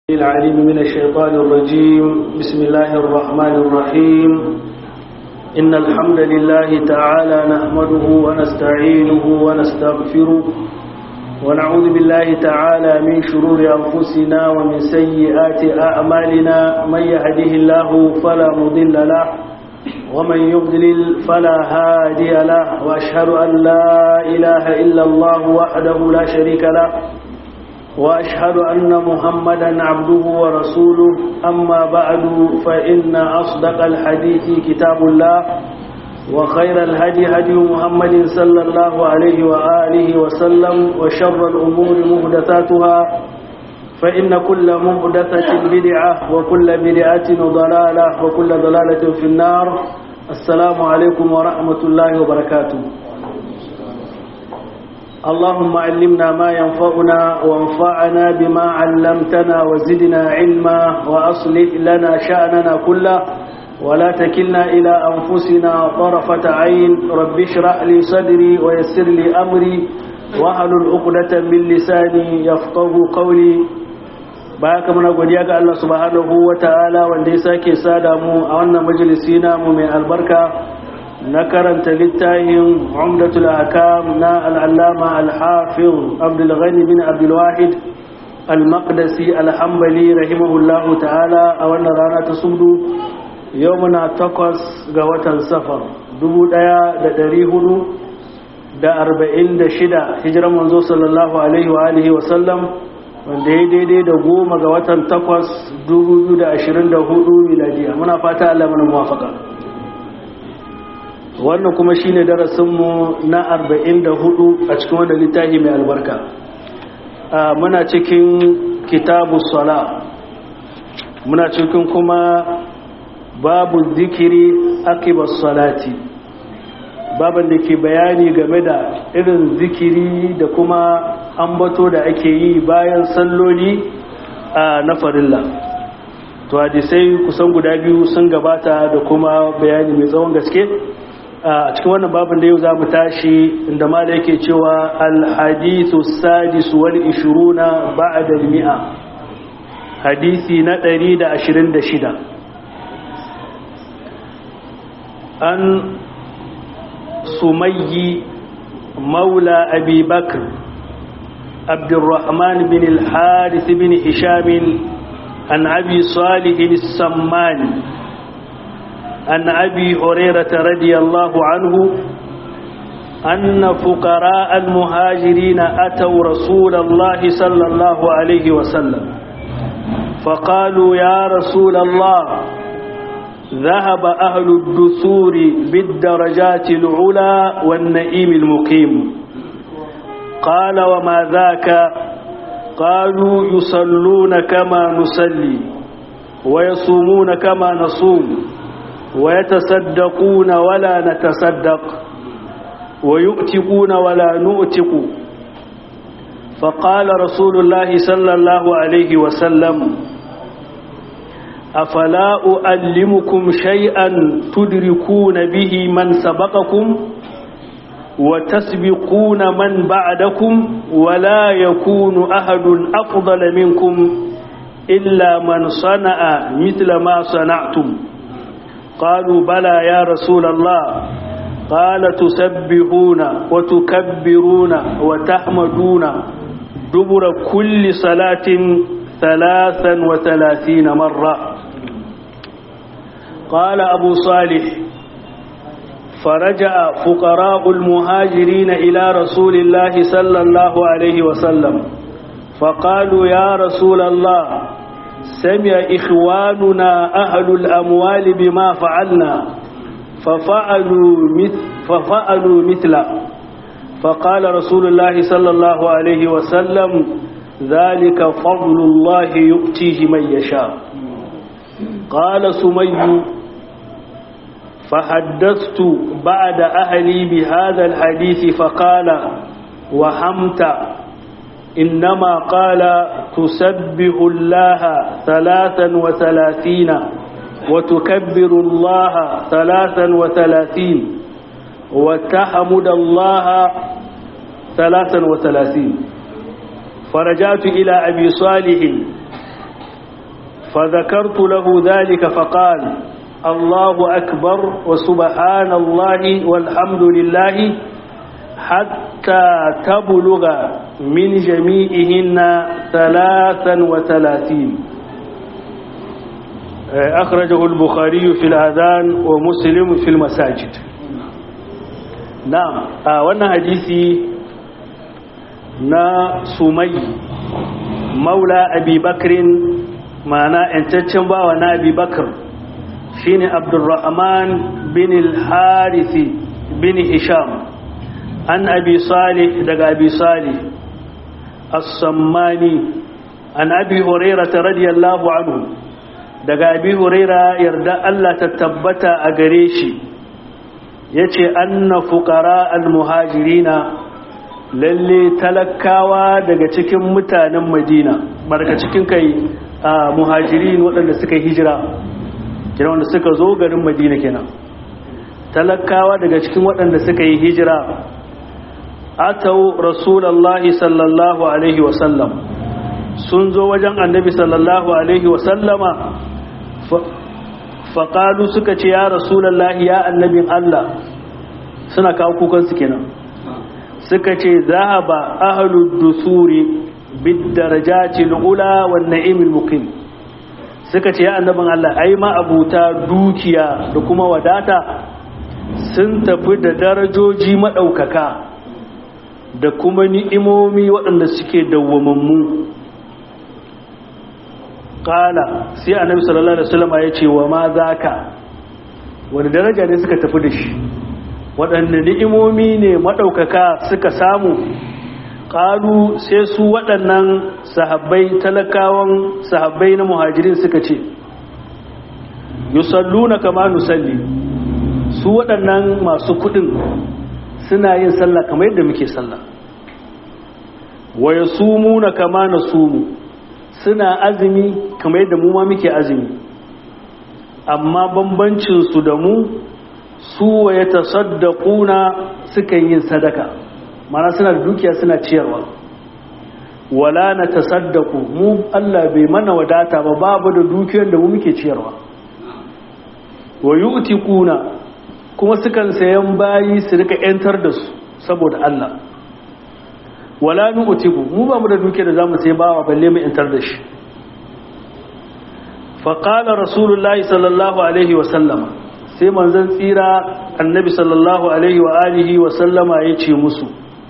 العليم من الشيطان الرجيم بسم الله الرحمن الرحيم إن الحمد لله تعالى نحمده ونستعينه ونستغفره ونعوذ بالله تعالى من شرور أنفسنا ومن سيئات أعمالنا من يهده الله فلا مضل له ومن يضلل فلا هادي له وأشهد أن لا إله إلا الله وحده لا شريك له وأشهد أن محمدا عبده ورسوله أما بعد فإن أصدق الحديث كتاب الله وخير الهدي هدي محمد صلى الله عليه وآله وسلم وشر الأمور مهدثاتها فإن كل مهدثة بدعة وكل بدعة ضلالة وكل ضلالة في النار السلام عليكم ورحمة الله وبركاته اللهم علمنا ما ينفعنا وانفعنا بما علمتنا وزدنا علما وأصلح لنا شأننا كله ولا تكلنا إلى أنفسنا طرفة عين رب اشرح لي صدري ويسر لي أمري واحلل عقدة من لساني يفقه قولي baya muna godiya ga Allah subhanahu wa ta'ala wanda ya sake sada mu a wannan majalisi namu mai albarka na karanta littafin umdatul akam na al'allama al-hafiz abdulghani bin abdulwahid al-maqdisi al-hambali rahimahullahu ta'ala a wannan rana ta sudu yau muna takwas ga watan safar dubu ɗaya da ɗari hudu da arba'in da shida hijiran manzo sallallahu alaihi wa alihi wa sallam wanda ya daidai da goma ga watan takwas dubu biyu da ashirin da hudu miladiya muna fata Allah mana muwafaka wannan kuma shine darasinmu na 44 a cikin wannan littafi mai albarka muna cikin kitabu sala muna cikin kuma babu zikiri akibar salati baban da ke bayani game da irin zikiri da kuma ambato da ake yi bayan salloli na farilla to hadisai kusan guda biyu sun gabata da kuma bayani mai tsawon gaske a cikin wannan babin da yau za mu tashi inda ma da yake cewa alhadithu sadisu wal ishiruna ba'da mi'a hadisi na 126 an sumayyi maula abi bakr abdurrahman bin al-harith bin hisham an abi salih as-sammani عن أبي هريرة رضي الله عنه أن فقراء المهاجرين أتوا رسول الله صلى الله عليه وسلم فقالوا يا رسول الله ذهب أهل الدثور بالدرجات العلا والنئيم المقيم قال وما ذاك قالوا يصلون كما نصلي ويصومون كما نصوم ويتصدقون ولا نتصدق ويؤتقون ولا نؤتق فقال رسول الله صلى الله عليه وسلم أفلا أؤلمكم شيئا تدركون به من سبقكم وتسبقون من بعدكم ولا يكون أحد أفضل منكم إلا من صنع مثل ما صنعتم قالوا بلى يا رسول الله قال تسبحون وتكبرون وتحمدون دبر كل صلاة ثلاثا وثلاثين مرة قال أبو صالح فرجع فقراء المهاجرين إلى رسول الله صلى الله عليه وسلم فقالوا يا رسول الله سمع إخواننا أهل الأموال بما فعلنا ففعلوا مثل, ففعلوا مثل فقال رسول الله صلى الله عليه وسلم ذلك فضل الله يؤتيه من يشاء قال سمي فحدثت بعد أهلي بهذا الحديث فقال وحمت إنما قال تسبح الله ثلاثا وثلاثين وتكبر الله ثلاثا وثلاثين وتحمد الله ثلاثا وثلاثين فرجعت إلى أبي صالح فذكرت له ذلك فقال الله أكبر وسبحان الله والحمد لله حتى تبلغ من جميعهن ثلاثا وثلاثين أخرجه البخاري في الأذان ومسلم في المساجد نعم وانا حديثي نا سمي مولى أبي بكر معنى انتشن باوا نا أبي بكر شين عبد الرحمن بن الحارث بن هشام عن أبي صالح دقى أبي صالح الصماني عن أبي هريرة رضي الله عنه daga abi huraira yarda Allah ta tabbata a gare shi ya ce anna fuqara al-muhajirina lalle talakawa daga cikin mutanen madina daga cikin kai muhajirin waɗanda suka hijira kira wanda suka zo garin madina kenan talakawa daga cikin waɗanda suka yi hijira atau rasulullahi sallallahu alaihi wasallam sun zo wajen annabi sallallahu alaihi wasallama faƙalu suka ce ya rasulallahi ya annabin Allah suna kawo kukansu kenan suka ce zahaba ahlud dusuri bid darajati ula wan na'imil muqim suka ce ya annabin Allah ai ma abuta dukiya da kuma wadata sun tafi da darajoji madaukaka da kuma ni'imomi waɗanda suke dawwamammu kala sai annabi sallallahu alaihi wasallam ya ce wa ma zaka wani daraja ne suka tafi da shi waɗanne ni'imomi ne madaukaka suka samu kalu sai su waɗannan sahabbai talakawan sahabbai na muhajirin suka ce yusalluna kama nusalli su waɗannan masu kuɗin suna yin sallah kamar yadda muke sallah wa yasumuna kama nasumu suna azumi kamar yadda mu ma muke azumi amma bambancin su da mu su wa ya tasaddaquna suka yin sadaka mana suna da dukiya suna ciyarwa wala na tasaddaku mu Allah bai mana wadata ba babu da dukiyar da mu muke ciyarwa wa yu'tiquna kuma sukan sayan bayi su rika yantar da su saboda Allah wala nu'tiku mu ba mu da duke da zamu sai bawa balle mu intar da shi fa qala rasulullahi sallallahu alaihi wa sallama sai manzon tsira annabi sallallahu alaihi wa alihi wa sallama yace musu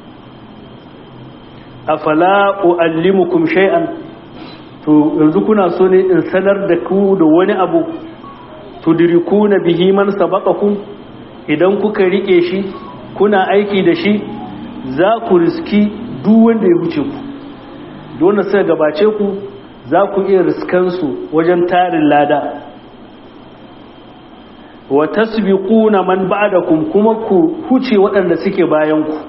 afala uallimukum shay'an to yanzu kuna so ne in sanar da ku da wani abu tudrikuna bihi man sabaqakum idan kuka rike shi kuna aiki da shi za ku riski duk wanda ya wuce ku dole sai gabace ku za ku iya riskansu wajen tarin lada wa tasbiquna man ba'dakum kuma ku huce waɗanda suke bayan ku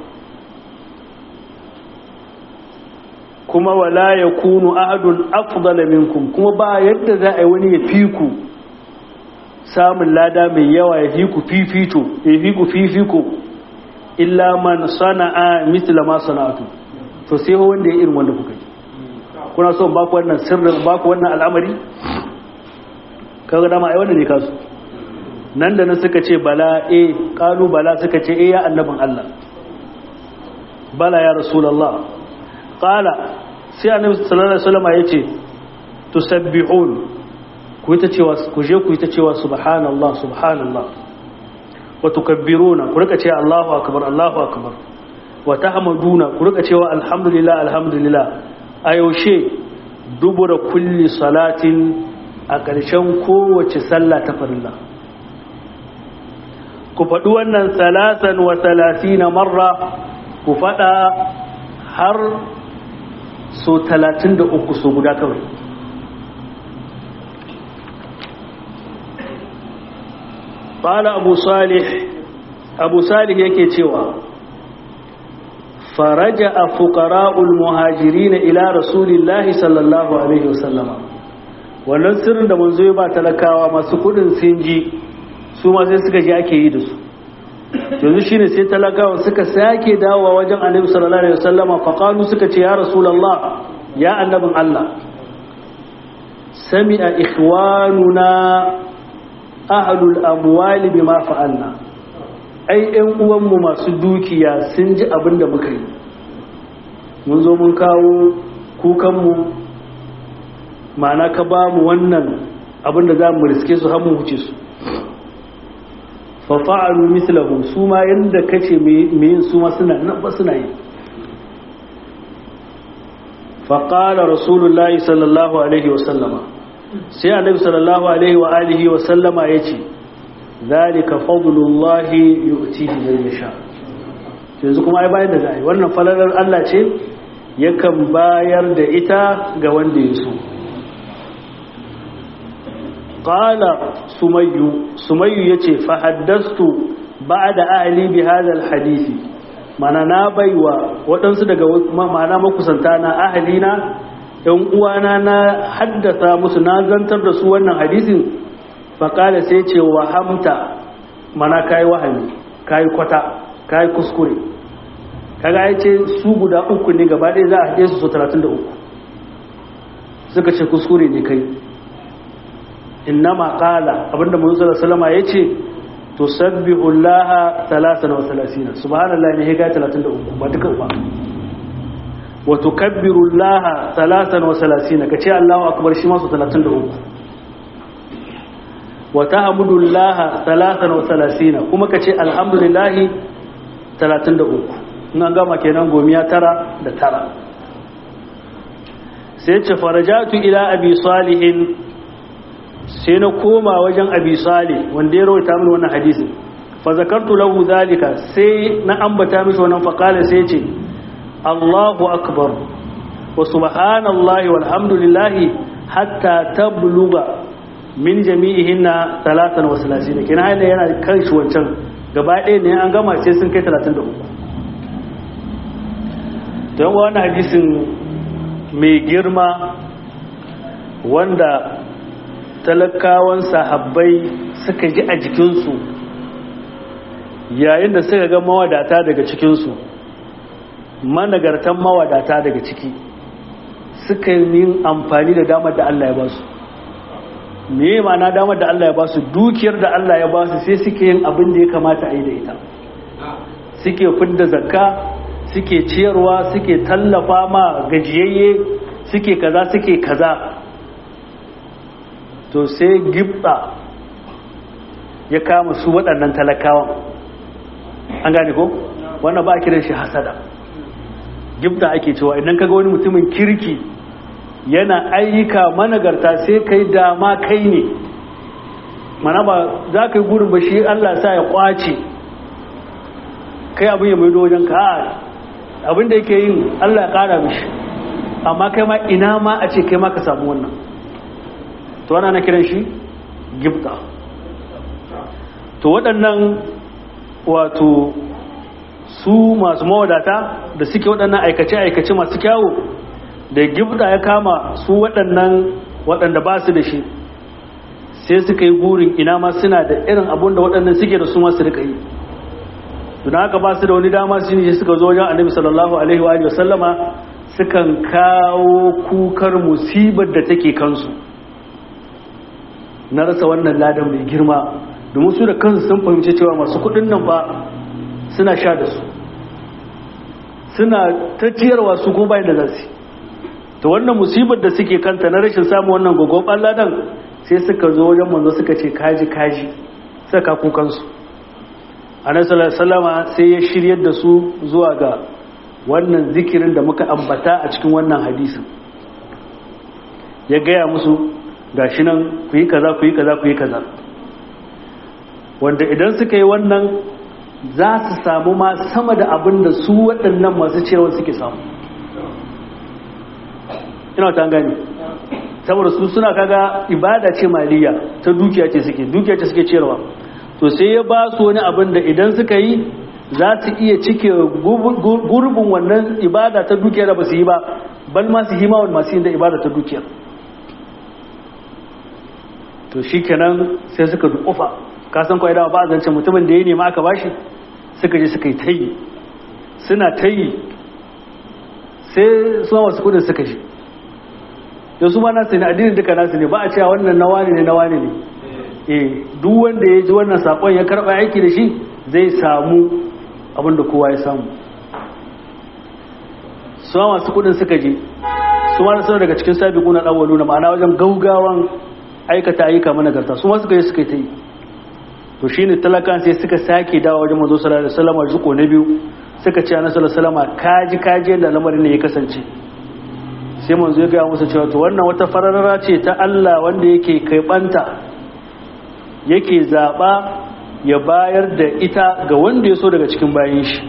kuma wala yakunu ahadun afdala minkum kuma ba yadda za a yi wani ya fi ku samun lada mai yawa ya fi ku fifito ya fi ku fifiko illa man sana'a mithla ma sana'atu to sai ho wanda ya irin wanda kuka yi kuna son ba ku wannan sirrin ba ku wannan al'amari kaga dama ai wannan ne kasu nan da nan suka ce bala eh qalu bala suka ce eh ya annabin Allah bala ya rasulullah qala sai annabi sallallahu alaihi wasallam yace tusabbihun ku ita cewa ku je ku ita cewa subhanallah subhanallah wa tukabbiruna ku rika cewa Allahu akbar Allahu akbar wa tahmaduna ku rika cewa alhamdulillah alhamdulillah a yaushe dubura kulli salatin a ƙarshen kowace sallah ta farilla ku faɗi wannan salasan wa salasina marra ku faɗa har so talatin da uku so guda kawai ƙala abu salih abu salih yake cewa faraja a fukara'ul muhajiri na ila rasulillahi sallallahu alaihi wasallama wannan sirrin da manzo ba talakawa masu kudin sun ji su ma sai suka ji ake yi da su yanzu shine sai talakawa suka sake dawowa wajen annabi sallallahu alaihi wasallama faqalu suka ce ya rasulullah ya annabin Allah sami'a ikhwanuna ahlul amwali bima fa'alna ai ƴan uwanmu masu dukiya sun ji abin da muka yi mun zo mun kawo kukanmu ma'ana ka ba mu wannan abin da za mu riske su har mu wuce su fa fa'alu mislahu su ma yanda kace me yin su ma suna nan ba suna yi fa qala rasulullahi sallallahu alaihi wa sallama sai annabi sallallahu alaihi wa alihi wa sallama yace zalika fadlullahi yu'tihi man yasha yanzu kuma ai bayan da zai wannan falalar Allah ce yakan bayar da ita ga wanda ya so qala sumayyu sumayyu yace fa haddastu ba'da ahli bi hadha alhadisi mana na baiwa waɗansu daga ma'ana makusanta na ahalina ɗan uwana na haddasa musu na zantar da su wannan hadisin faƙala sai ce wa hamta mana kayi wahami kayi kwata kayi kuskure kaga ya ce su guda uku ne gaba ɗaya za a haɗe su so 33 suka ce kuskure ne kai innama qala abinda manzo sallallahu alaihi wasallam yace tusabbihu allaha 33 subhanallahi ne ga 33 ba duka ba wa tukabbiru allaha 33 kace allahu akbar shi ma su 33 wa tahmudu allaha 33 kuma kace alhamdulillahi 33 nan gama kenan gomiya tara da tara sai ce farajatu ila abi salihin sai na koma wajen abi salih wanda ya rawaita mini wannan hadisin fa zakartu lahu zalika sai na ambata mishi wannan fa qala sai ce Allahu akbar wa subhanallahi walhamdulillahi hatta tabluga min jami'ihinna 33 kina haina yana kan shi wancan gaba ɗaya ne an gama sai sun kai 33 don wannan hadisin mai girma wanda talakawan sahabbai suka ji a jikinsu yayin da suka ga mawadata daga cikinsu managartan mawadata daga ciki suka yi amfani da damar da Allah ya ba su me ma'ana damar da Allah ya ba su dukiyar da Allah ya ba su sai suke yin abin da ya kamata a yi da ita suke fidda zakka suke ciyarwa suke tallafa ma gajiyayye suke kaza suke kaza to sai gibda ya kama su waɗannan talakawan an gane ko wannan ba a kiran shi hasada gibda ake cewa idan kaga wani mutumin kirki yana ayyuka managarta sai kai dama kai ne mana ba za ka yi gurin ba shi Allah sa ya kwace kai abin ya maido wajen ka abin da yake yin Allah ya kara mishi amma kai ma ina ma a ce kai ma ka samu wannan to ana na kiran shi gibta to waɗannan wato su masu mawadata da suke waɗannan aikace-aikace masu kyawo da gibta ya kama su waɗannan waɗanda ba su da shi sai suka yi burin ina ma suna da irin abun da waɗannan suke da su masu rika yi don haka ba su da wani dama su ne suka zo wajen annabi sallallahu alaihi wa sallama sukan kawo kukar musibar da take kansu na rasa wannan ladan mai girma domin su da kansu sun fahimci cewa masu kudin nan ba suna sha da su suna ta ciyarwa su ko bayan da za su ta wannan musibar da suke kanta na rashin samun wannan gogon ladan sai suka zo wajen manzo suka ce kaji kaji saka kukansu annabi salama sai ya shiryar da su zuwa ga wannan zikirin da muka ambata a cikin wannan hadisin ya gaya musu gashi nan ku yi kaza ku yi kaza ku yi kaza wanda idan suka yi wannan za su samu ma sama da abin da su waɗannan masu cewa suke samu ina ta gani saboda su suna kaga ibada ce maliya ta dukiya ce suke dukiya ce suke ciyarwa to sai ya ba su wani abin da idan suka yi za su iya cike gurbin wannan ibada ta dukiya da ba su yi ba bal ma su hima masu yin da ibada ta dukiya to shi kenan sai suka dukufa kasan kawai dawa ba a zance mutumin da ya nema aka bashi suka je suka yi tayi suna tayi sai suna wasu kudin suka ji da su ma nasu ne addinin duka nasu ne ba a cewa wannan na wani ne na wani ne eh duk wanda ya ji wannan sakon ya karba aiki da shi zai samu abin da kowa ya samu su ma masu kudin suka je su ma suna daga cikin sabiquna al-awwalu na ma'ana wajen gaugawan aikata ayyuka managarta su ma suka yi suka yi ta yi to shine talakan sai suka sake dawo wajen manzo sallallahu alaihi wasallam zuko na biyu suka ce annabi sallallahu alaihi wasallam kaji kaji yadda lamarin ne ya kasance sai manzo ya gaya musu cewa to wannan wata fararara ce ta Allah wanda yake kaibanta yake zaba ya bayar da ita ga wanda ya so daga cikin bayan shi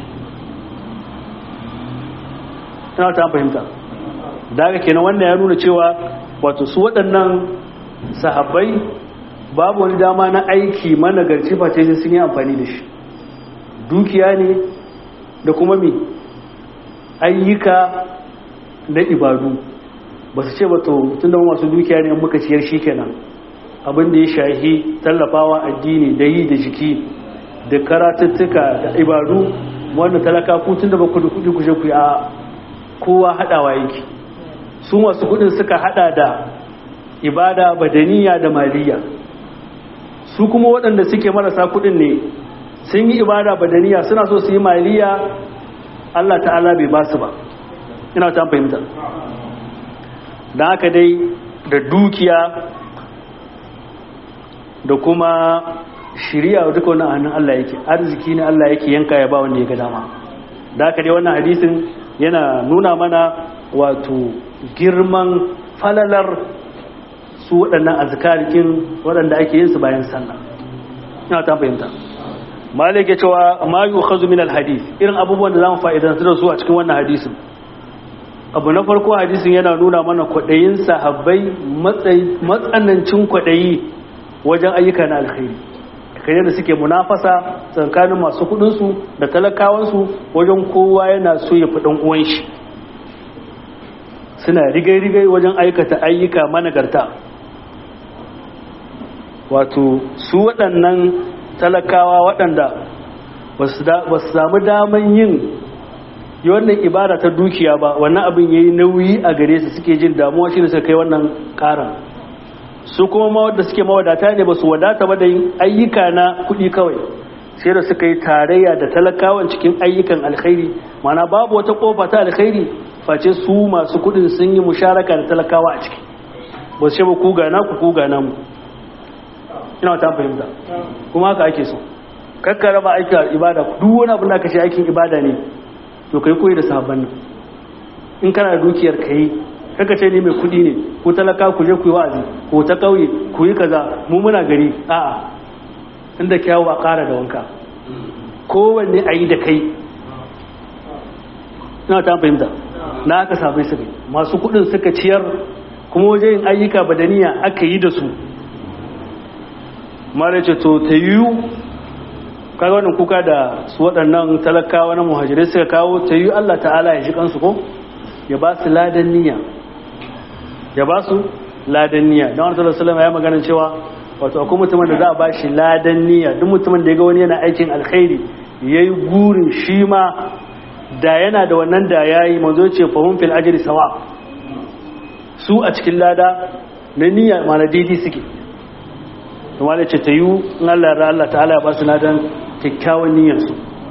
ina ta fahimta daga kenan wannan ya nuna cewa wato su waɗannan sahabbai babu wani dama na aiki managarci face sai sun yi amfani da shi dukiya ne da kuma mi ayyuka na ibadu ba su ce ba to tun da masu dukiya ne muka ciyar shi kenan abin da ya shahi tallafawa addini da yi da jiki da karatuttuka da ibadu wanda talaka ku tun da ba ku da kudi kushe ku a kowa haɗawa yake su masu kudin suka hada da ibada badaniya da maliya su kuma waɗanda suke marasa kudin ne sun yi ibada badaniya suna so su yi maliya Allah ta'ala bai ba su ba ina ta fahimta da haka dai da dukiya da kuma shiriya duka wannan hannun Allah yake arziki ne Allah yake yanka ya ba wanda ya ga dama da haka dai wannan hadisin yana nuna mana wato girman falalar su waɗannan azkarikin waɗanda ake yin su bayan sallah ina ta fahimta malik ya cewa ma yu'khadhu min al-hadith irin abubuwan da zamu fa'idantu da su a cikin wannan hadisin abu na farko hadisin yana nuna mana kwaɗayin sahabbai matsanancin kwaɗayi wajen ayyuka na alkhairi kai da suke munafasa tsakanin masu kudinsu da talakawansu wajen kowa yana so ya fi ɗan uwan shi suna rigai-rigai wajen aikata ayyuka managarta wato su waɗannan talakawa waɗanda ba su samu daman yin yi wannan ibada ta dukiya ba wannan abin ya yi nauyi a gare su suke jin damuwa shi da suka kai wannan ƙaran su kuma ma wadda suke mawadata ne ba su wadata ba da yin ayyuka na kuɗi kawai sai da suka yi tarayya da talakawan cikin ayyukan alkhairi mana babu wata ƙofa ta alkhairi face su masu kuɗin sun yi musharaka da talakawa a ciki ba su ce ba ku gana ku ku gana mu ina ta fahimta kuma haka ake so kakka raba aikin ibada duk wani abin da ka shi aikin ibada ne to kai koyi da sahabban nan in kana da dukiyar kai kaka ce ni mai kudi ne ko talaka ku je ku yi wa'azi ko ta kauye ku yi kaza mu muna gari a'a inda kyawu a ƙara da wanka kowanne a yi da kai ina ta fahimta na aka sabai su kai masu kudin suka ciyar kuma waje yin ayyuka badaniya aka yi da su mara ce to ta yiwu kaga wannan kuka da su waɗannan talakawa na muhajirai suka kawo ta yiwu Allah ta'ala ya shi kansu ko ya ba su ladan niyya ya ba su ladan niyya don wani sallallahu ya magana cewa wato akwai mutumin da za a ba shi ladan niyya duk mutumin da ya ga wani yana aikin alkhairi ya yi gurin shi ma da yana da wannan da ya yi manzo ce fahim fil ajiri sawa su a cikin lada na niyya mana daidai suke kuma da ce ta yi in Allah ya Allah ta'ala ya ba su ladan kyakkyawan niyyarsu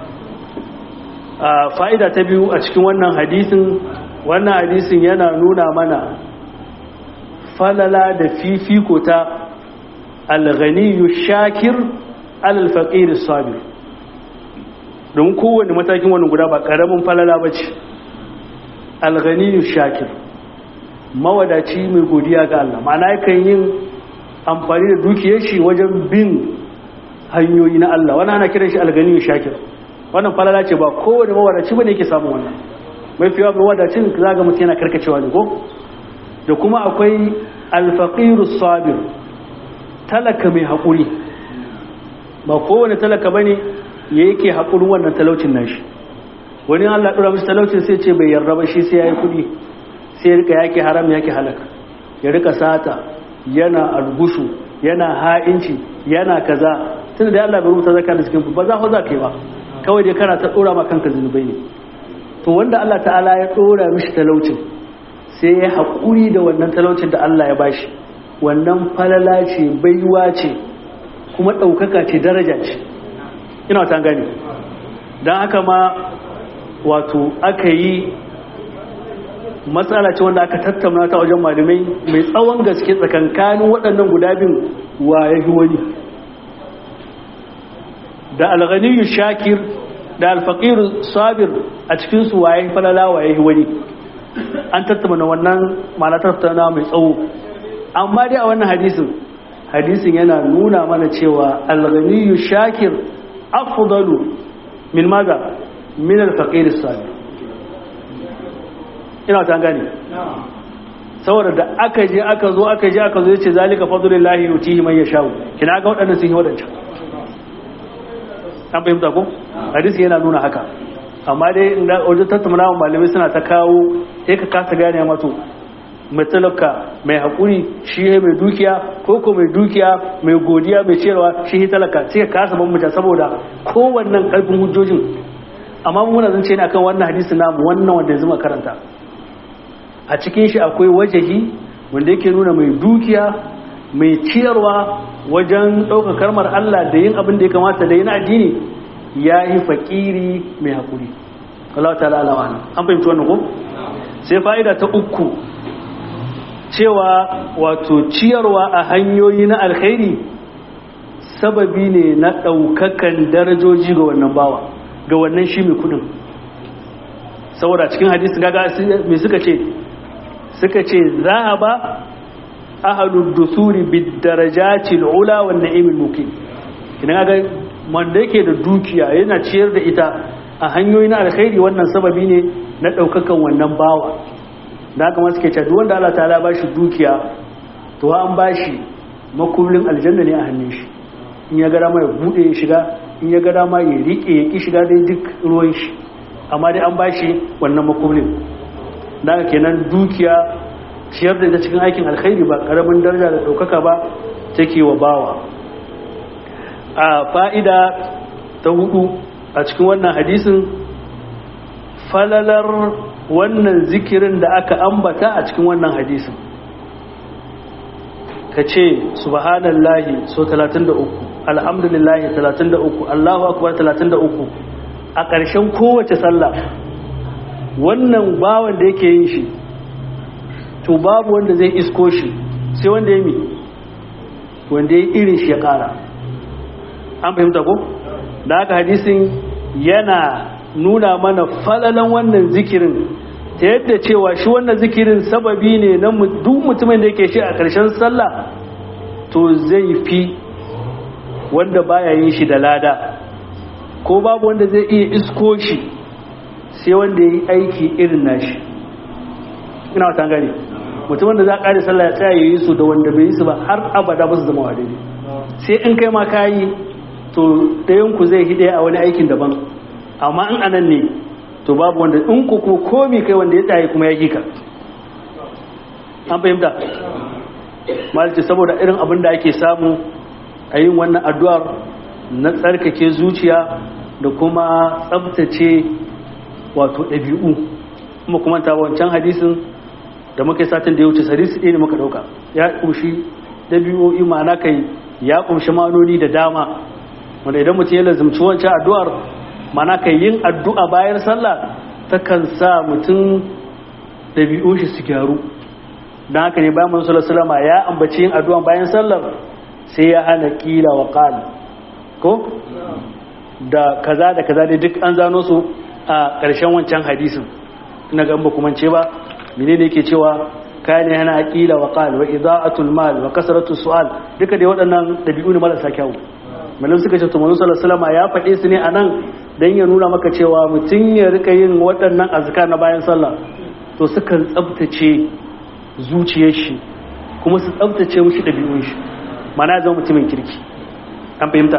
a fa'ida ta biyu a cikin wannan hadisin wannan hadisin yana nuna mana falala da fifiko ta alghaniyu shakir alalfaƙiri sabir don kowane matakin wani guda ba ƙaramin falala ba ce alghaniyu shakir mawadaci mai godiya ga Allah ma'ana yakan yin amfani da dukiyar shi wajen bin hanyoyi na Allah wani ana kiran shi alghaniyu shakir wannan falala ce ba kowane mawadaci bane yake samun wannan mafi yawa mawadacin zaga mutum yana karkacewa ne ko da kuma akwai alfaqiru sabir talaka mai haƙuri ba kowane talaka bane ya yake haƙurin wannan talaucin nashi wani Allah ɗora musu talaucin sai ce bai yarda ba shi sai ya yi kuɗi sai ya rika yake haram yake halaka ya rika sata yana algushu yana ha'inci yana kaza tunda da Allah bai rubuta zaka da cikin ba za ku za ka yi ba kawai dai kana ta ɗora ma kanka zunubai ne to wanda Allah ta'ala ya ɗora mishi talaucin sai ya haƙuri da wannan talaucin da Allah ya bashi wannan falala ce baiwa ce kuma ɗaukaka ce daraja ce ina ta gani don haka ma wato aka yi matsala ce wanda aka tattauna ta wajen malamai mai tsawon gaske tsakankanin waɗannan guda bin wa ya wani da alghaniyu shakir da alfaqiru sabir a cikin su waye falala waye wani an tattauna wannan ma'ana tattauna mai tsawo amma dai a wannan hadisin hadisin yana nuna mana cewa alghaniyu shakir afdalu min maza min alfaqir sabir ina ta gane saboda da aka je aka zo aka je aka zo yace zalika fadlullahi yutihi man yasha kina ga waɗannan sun yi waɗancan an fahimta ko hadisi yana nuna haka amma dai inda wajen tattauna wa malamai suna ta kawo sai ka kasa gane mato mai talaka mai haƙuri shi ne mai dukiya ko ko mai dukiya mai godiya mai cewa shi ne talaka sai ka kasa bambanta saboda kowannan ƙarfin hujjojin amma muna zan ce ne akan wannan hadisi namu wannan wanda yanzu karanta a cikin shi akwai wajahi wanda yake nuna mai dukiya mai ciyarwa wajen ɗaukar karmar Allah da yin abin da ya kamata da yin addini ya yi faƙiri mai haƙuri Allah ta lalawa an fahimci wannan ko sai fa'ida ta uku cewa wato ciyarwa a hanyoyi na alkhairi sababi ne na ɗaukakan darajoji ga wannan bawa ga wannan shi mai kudin saboda cikin hadisi gaga mai suka ce suka ce za a ba ahalud dusuri bid darajatil ula wan na'imil mukim idan ga wanda yake da dukiya yana ciyar da ita a hanyoyi na alkhairi wannan sababi ne na daukakan wannan bawa da haka suke cewa duk wanda Allah ta'ala ba shi dukiya to an ba shi makullin aljanna ne a hannun shi in ya ga dama ya bude ya shiga in ya ga dama ya rike ya ki shiga dai duk ruwan shi amma dai an ba shi wannan makullin da haka kenan dukiya ciyar da ita cikin aikin alkhairi ba karamin daraja da ɗaukaka ba take wa bawa a fa'ida ta hudu a cikin wannan hadisin falalar wannan zikirin da aka ambata a cikin wannan hadisin ka ce subhanallahi so 33 alhamdulillahi 33 allahu akbar 33 a ƙarshen kowace sallah wannan bawan da yake yin shi to babu wanda zai isko shi sai wanda ya mi wanda ya irin shi ya kara an fahimta ko da haka hadisin yana nuna mana falalan wannan zikirin ta yadda cewa shi wannan zikirin sababi ne na duk mutumin da yake shi a ƙarshen sallah to zai fi wanda baya yin shi da lada ko babu wanda zai iya isko shi sai wanda ya yi aiki irin nashi ina wata gani mutumin da za a ƙari sallah ya tsaya ya yi su da wanda bai yi su ba har abada ba su zama wadai sai in kai ma ka yi to ɗayanku zai hide a wani aikin daban amma in anan ne to babu wanda in ku kuma komi kai wanda ya tsaye kuma ya hika an fahimta malice saboda irin abin da ake samu a yin wannan addu'ar na tsarkake zuciya da kuma tsabtace wato ɗabi'u kuma kuma ta wancan hadisin da muka yi satin da ya wuce sarisi ɗaya ne muka ɗauka ya ƙunshi ɗabi'o'i ma'ana kai ya ƙunshi ma'anoni da dama wanda idan mutum ya lazimci wancan addu'ar ma'ana kai yin addu'a bayan sallah takan sa mutum ɗabi'un shi su gyaru don haka ne bayan manzo sallallahu ya ambaci yin addu'a bayan sallar sai ya hana kila wa qal ko da kaza da kaza dai duk an zano su a ƙarshen wancan hadisin ina ga ba kuma ce ba menene yake cewa kayan yana aqila wa qal wa ida'atul mal wa kasratu su'al duka dai waɗannan dabi'u ne marasa kyau malam suka ce to manzo sallallahu alaihi ya faɗe su ne anan dan ya nuna maka cewa mutun ya rika yin waɗannan azkar na bayan sallah to sukan tsabtace zuciyar shi kuma su tsabtace mushi dabi'un shi mana zama mutumin kirki an fahimta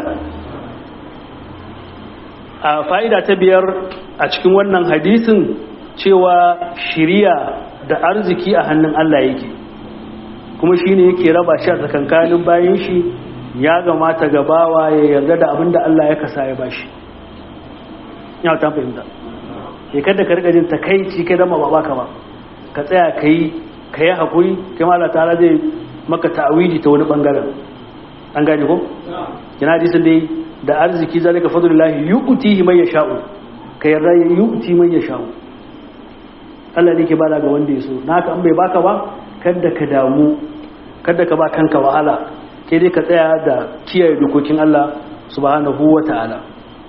a fa'ida ta biyar a cikin wannan hadisin cewa shiriya da arziki a hannun Allah yake kuma shi ne yake raba shi a tsakankanin bayan shi ya gamata gabawa ya yarda da abin da Allah ya kasa ya bashi ya ta fahimta ya kada ka rika jin takaici kai dama ba baka ba ka tsaya ka yi ka yi haƙuri kai Allah ta'ala zai maka ta'awidi ta wani ɓangaren an gane ko? yana hadisin dai da arziki zalika fadlullahi yu'tihi man yasha'u ka yarda yu'ti man yasha'u Allah ne ke bada ga wanda ya so naka an bai baka ba kada ka damu kada ka ba kanka wahala ke dai ka tsaya da kiyaye dokokin Allah subhanahu wa ta'ala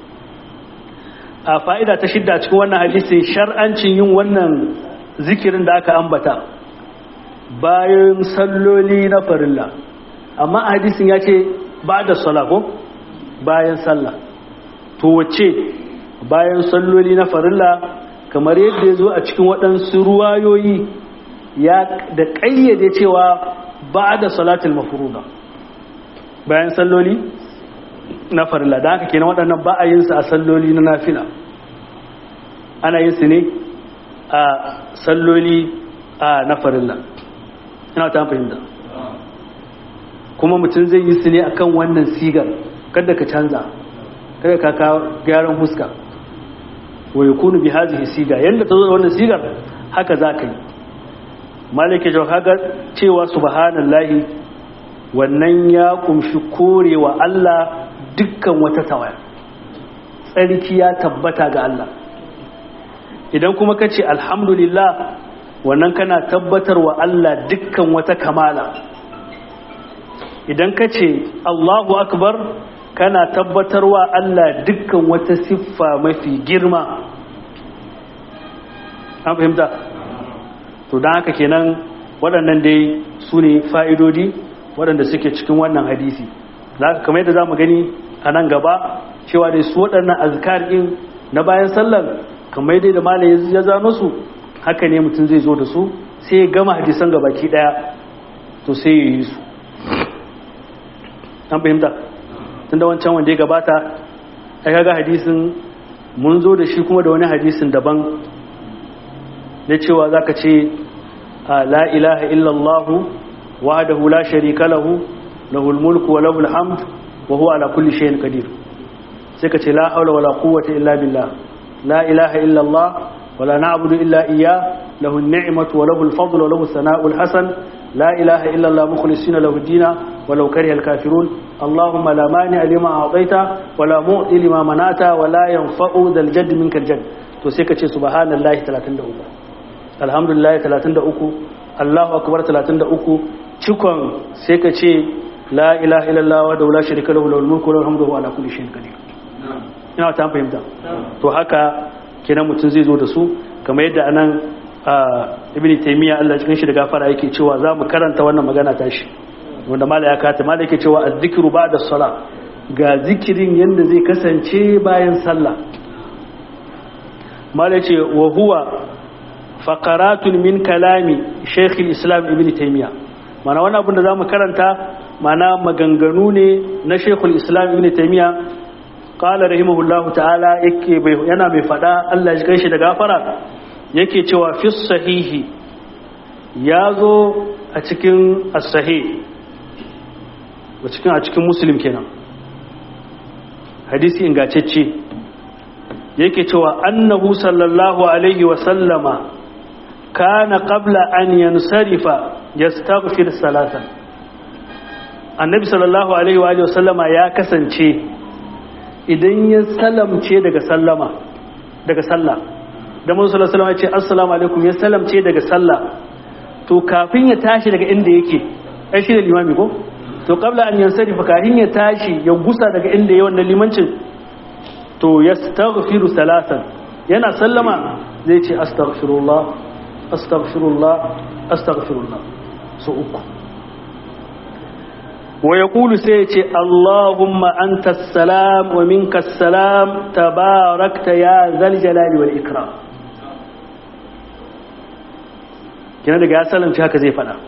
a fa'ida ta shidda cikin wannan hadisi shar'ancin yin wannan zikirin da aka ambata bayan salloli na farilla amma a hadisin ya ce ba da ko bayan sallah to wace bayan salloli na farilla kamar yadda ya zo a cikin waɗansu ruwayoyi ya da ƙayyade cewa ba da salatul mafuruda bayan salloli na farilla da haka kenan waɗannan ba a yin su a salloli na nafila ana yin su ne a salloli a na farilla ina ta fahimta kuma mutum zai yi su ne akan wannan sigar kada ka canza kada ka kawo gyaran huska wa yakunu bi hadhihi siga yanda ta zo da wannan sigar haka za ka yi malike jawhaga cewa subhanallahi wannan ya kumshi korewa Allah dukkan wata tawaya tsarki ya tabbata ga Allah idan kuma ka ce alhamdulillah wannan kana tabbatar wa Allah dukkan wata kamala idan ka ce Allahu akbar kana tabbatar wa Allah dukkan wata siffa mafi girma an fahimta to don haka kenan waɗannan dai su ne fa'idodi waɗanda suke cikin wannan hadisi za ka kamar yadda za mu gani a nan gaba cewa dai su waɗannan azkar ɗin na bayan sallar kamar yadda da malai ya zano su haka ne mutum zai zo da su sai ya gama hadisan gabaki ɗaya to sai ya yi su an fahimta tun da wancan wanda ya gabata ya kaga hadisin mun zo da shi kuma da wani hadisin daban na cewa za ka ce la ilaha illallahu wahdahu la sharika lahu lahul mulku wa lahul hamd wa huwa ala kulli shay'in qadir sai ka ce la haula wala quwwata illa billah la ilaha illallah wala na'budu illa iyyah lahu an-ni'matu wa lahu al-fadlu wa lahu as-sana'u al-hasan لا إله إلا الله مخلصين له الدين ولو كره الكافرون اللهم لا مانع لما أعطيت ولا معطي لما منعت ولا ينفع ذا الجد منك الجد to sai ka ce subhanallahi 33 alhamdulillah 33 Allahu akbar 33 cikon sai ka ce la ilaha illallah wa la sharika lahu lahul mulku wa lahul hamdu wa ala kulli shay'in qadir ina ta fahimta to haka kenan mutum zai zo da su kamar yadda anan ibn taymiya Allah cikin shi da gafara yake cewa za mu karanta wannan magana tashi wanda mala ya kata mala yake cewa az-zikru ba'da salat ga zikirin yanda zai kasance bayan sallah mala yace wa huwa faqaratun min kalami shaykh al-islam ibn taymiya mana wannan abin da zamu karanta mana maganganu ne na shaykh al-islam ibn taymiya qala rahimahullahu ta'ala yake yana mai fada Allah ya kai shi da gafara yake cewa fi sahihi ya zo a cikin asahi a cikin a cikin muslim kenan hadisi ingacecce yake cewa annahu sallallahu alaihi wa sallama kana qabla an yansarifa yastaghfir salatan annabi sallallahu alaihi wa sallama ya kasance idan ya salamce daga sallama daga sallah da mun sallallahu alaihi ya ce assalamu alaikum ya salamce daga sallah to kafin ya tashi daga inda yake ai shi da limami ko to qabla an yansarifa kafin ya tashi ya gusa daga inda yayi wannan limancin to yastaghfiru salatan yana sallama zai ce astaghfirullah astaghfirullah astaghfirullah so uku wa yaqulu sai ya ce allahumma antas salam wa minkas salam tabarakta ya zal jalali wal ikram kina daga ya salamci haka zai fada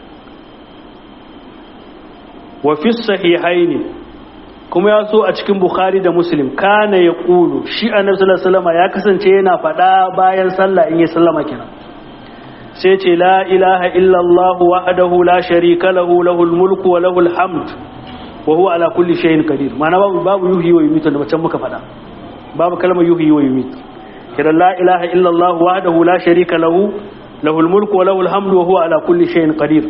wa fi sahihaini kuma ya so a cikin bukhari da muslim kana ya kulu shi annabi sallallahu alaihi wasallam ya kasance yana fada bayan sallah in ya sallama kina sai ce la ilaha illallah wahdahu la sharika lahu lahul mulku wa lahul hamd wa huwa ala kulli shay'in qadir ma'ana babu babu yuhyi wa yumitu da can muka fada babu kalmar yuhyi wa yumitu kidan la ilaha illallah wahdahu la sharika lahu lahul mulku wa lahul hamdu wa huwa ala kulli shay'in qadir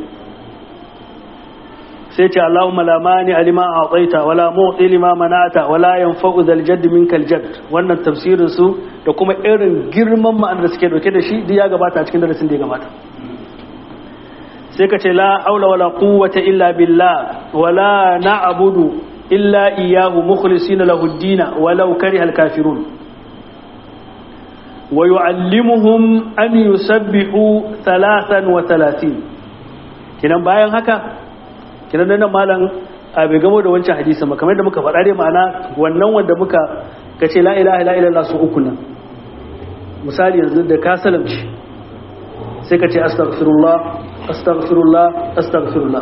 sai ce Allahumma la mani alima a'taita wala mu'ti lima mana'ata wala yanfa'u dhal jadd minkal jadd wannan tafsirin su da kuma irin girman ma'anar da suke dauke da shi duk ya gabata a cikin darasin da ya gabata sai ka ce la haula wala quwwata illa billah wala na'budu illa iyyahu mukhlisina lahu ad-din walau kariha al-kafirun wa yu'allimuhum an yusabbihu 33 kinan bayan haka kinan nan malam a bai gamo da wancan hadisi ba kamar da muka faɗa dai ma'ana wannan wanda muka kace la ilaha illa illallah su uku nan misali yanzu da ka salamci sai ka ce astaghfirullah astaghfirullah astaghfirullah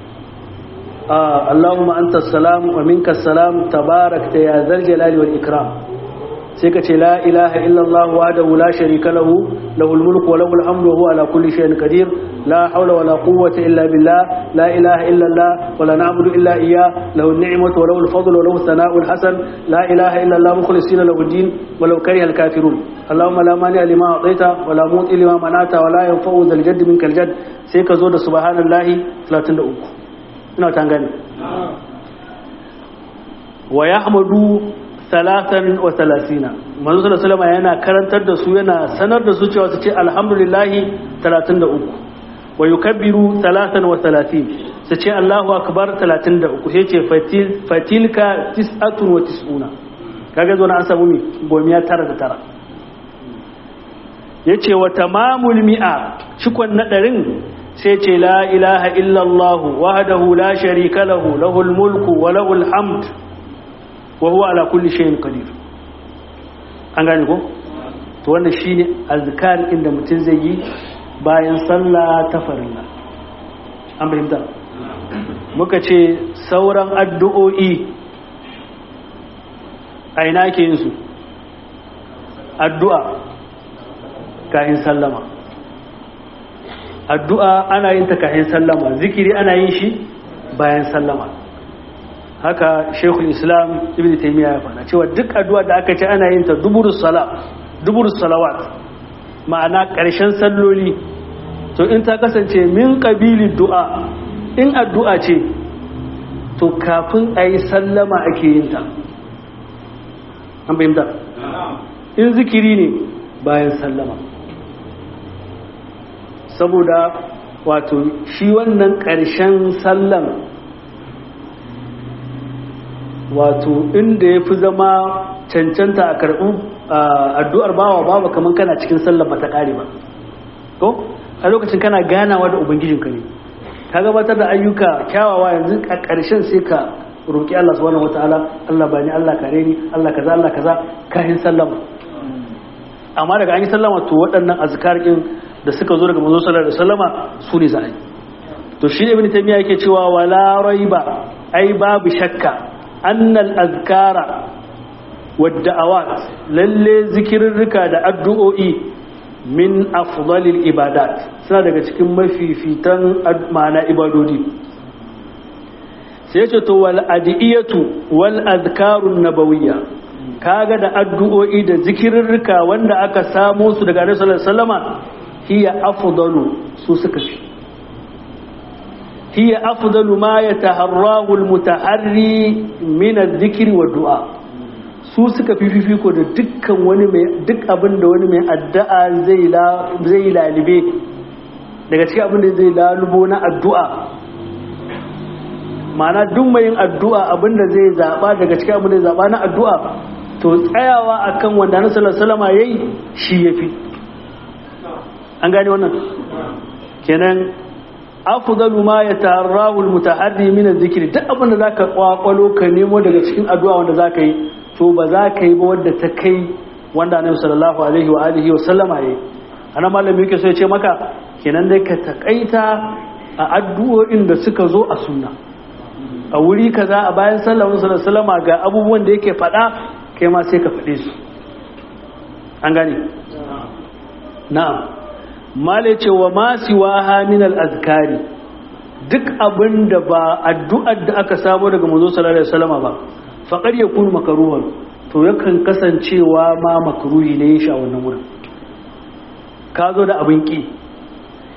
ah allahumma anta salam wa minka salam tabarakta ya zal jalali wal ikram sai ka ce la ilaha illallah wahdahu la sharika lahu lahul mulku wa lahul hamdu wa huwa ala kulli shay'in qadir la hawla wa la quwwata illa billah la ilaha illallah wa la na'budu illa iyyah lahu an-ni'matu wa lahu al-fadlu wa lahu thana'u al-hasan la ilaha illallah mukhlisina lahu ad-din wa law kariha al-kafirun allahumma la mani lima a'taita wa la muti lima manata wa la yanfa'u dhal jadd minkal jadd sai ka zo da subhanallahi 33 ina ta gane wa yahmadu talatan wa talasina manzo sallallahu alaihi yana karantar da su yana sanar da su cewa su ce alhamdulillahi 33 wa yukabbiru talatan wa talatin su ce Allahu akbar 33 sai ce fatilka tis'atun wa tis'una kaga zo na an samu mi gomiya tara da tara yace wa tamamul mi'a cikon na ɗarin sai ce la ilaha illallah wahdahu la sharika lahu lahul mulku wa lahul hamd wa huwa ala kulli shay'in qadir an gane ko to wannan shine azkar inda mutum zai yi bayan sallah ta farilla an fahimta muka ce sauran addu'o'i a ina ake yin su addu'a kayan sallama addu'a ana yin ta kayan sallama zikiri ana yin shi bayan sallama haka shekul islam ibn taimiyya ya faɗa cewa duk addu'a da aka ce ana yin ta duburus salawat ma'ana ƙarshen salloli to in ta kasance min ƙabili du'a in addu'a ce to kafin a yi sallama ake yin ta an fahimta in zikiri ne bayan sallama saboda wato shi wannan ƙarshen sallan wato inda ya fi zama cancanta a karɓi addu'ar bawa bawa kamar kana cikin sallar bata ƙare ba ko a lokacin kana ganawa da ubangijinka ne ka gabatar da ayyuka kyawawa yanzu a ƙarshen sai ka roƙi Allah subhanahu wataala Allah bani Allah kare ni Allah kaza Allah kaza kayan sallama amma daga an yi sallama to waɗannan azkar din da suka zo daga manzo sallallahu alaihi wasallama su ne za a yi to shi ibn taymiya yake cewa wala raiba ai babu shakka annal azkara wadda'awat lalle zikirrika da addu'o'i min afdalil ibadat suna daga cikin mafifitan ma'ana ibadodi sai ce to wal adiyatu wal azkarun nabawiyya kaga da addu'o'i da zikirrika wanda aka samo su daga Annabi sallallahu alaihi wasallama hiya afdalu su suka fi hiya afdalu ma yataharrahu almutaharri min adh-dhikri wa du'a su suka fi fifiko da dukkan wani mai duk abin da wani mai addu'a zai la zai lalibe daga cikin abin da zai lalubo na addu'a ma'ana duk mai yin addu'a abin da zai zaba daga cikin abin da zai zaba na addu'a to tsayawa akan wanda na sallallahu alaihi wasallam yayi shi yafi an gane wannan kenan afdalu ma yatarrahu almutaharri min adh-dhikri duk abin da zaka kwakwalo ka nemo daga cikin addu'a wanda zaka yi to ba za ka yi ba wanda ta kai wanda annabi sallallahu alaihi wa alihi wa sallama yayi ana malami yake so ya ce maka kenan dai ka takaita a addu'o'in da suka zo a sunna a wuri kaza a bayan sallallahu alaihi wa sallama ga abubuwan da yake faɗa kai ma sai ka faɗe su an gane na'am male ce wa masu waha min al'azkari duk abin da ba addu'ar da aka samu daga mazo sallallahu alaihi wasallama ba faƙar ya kunu makaruhan to yakan kasancewa ma makaruhi ne ya sha wannan wurin ka zo da abin ƙi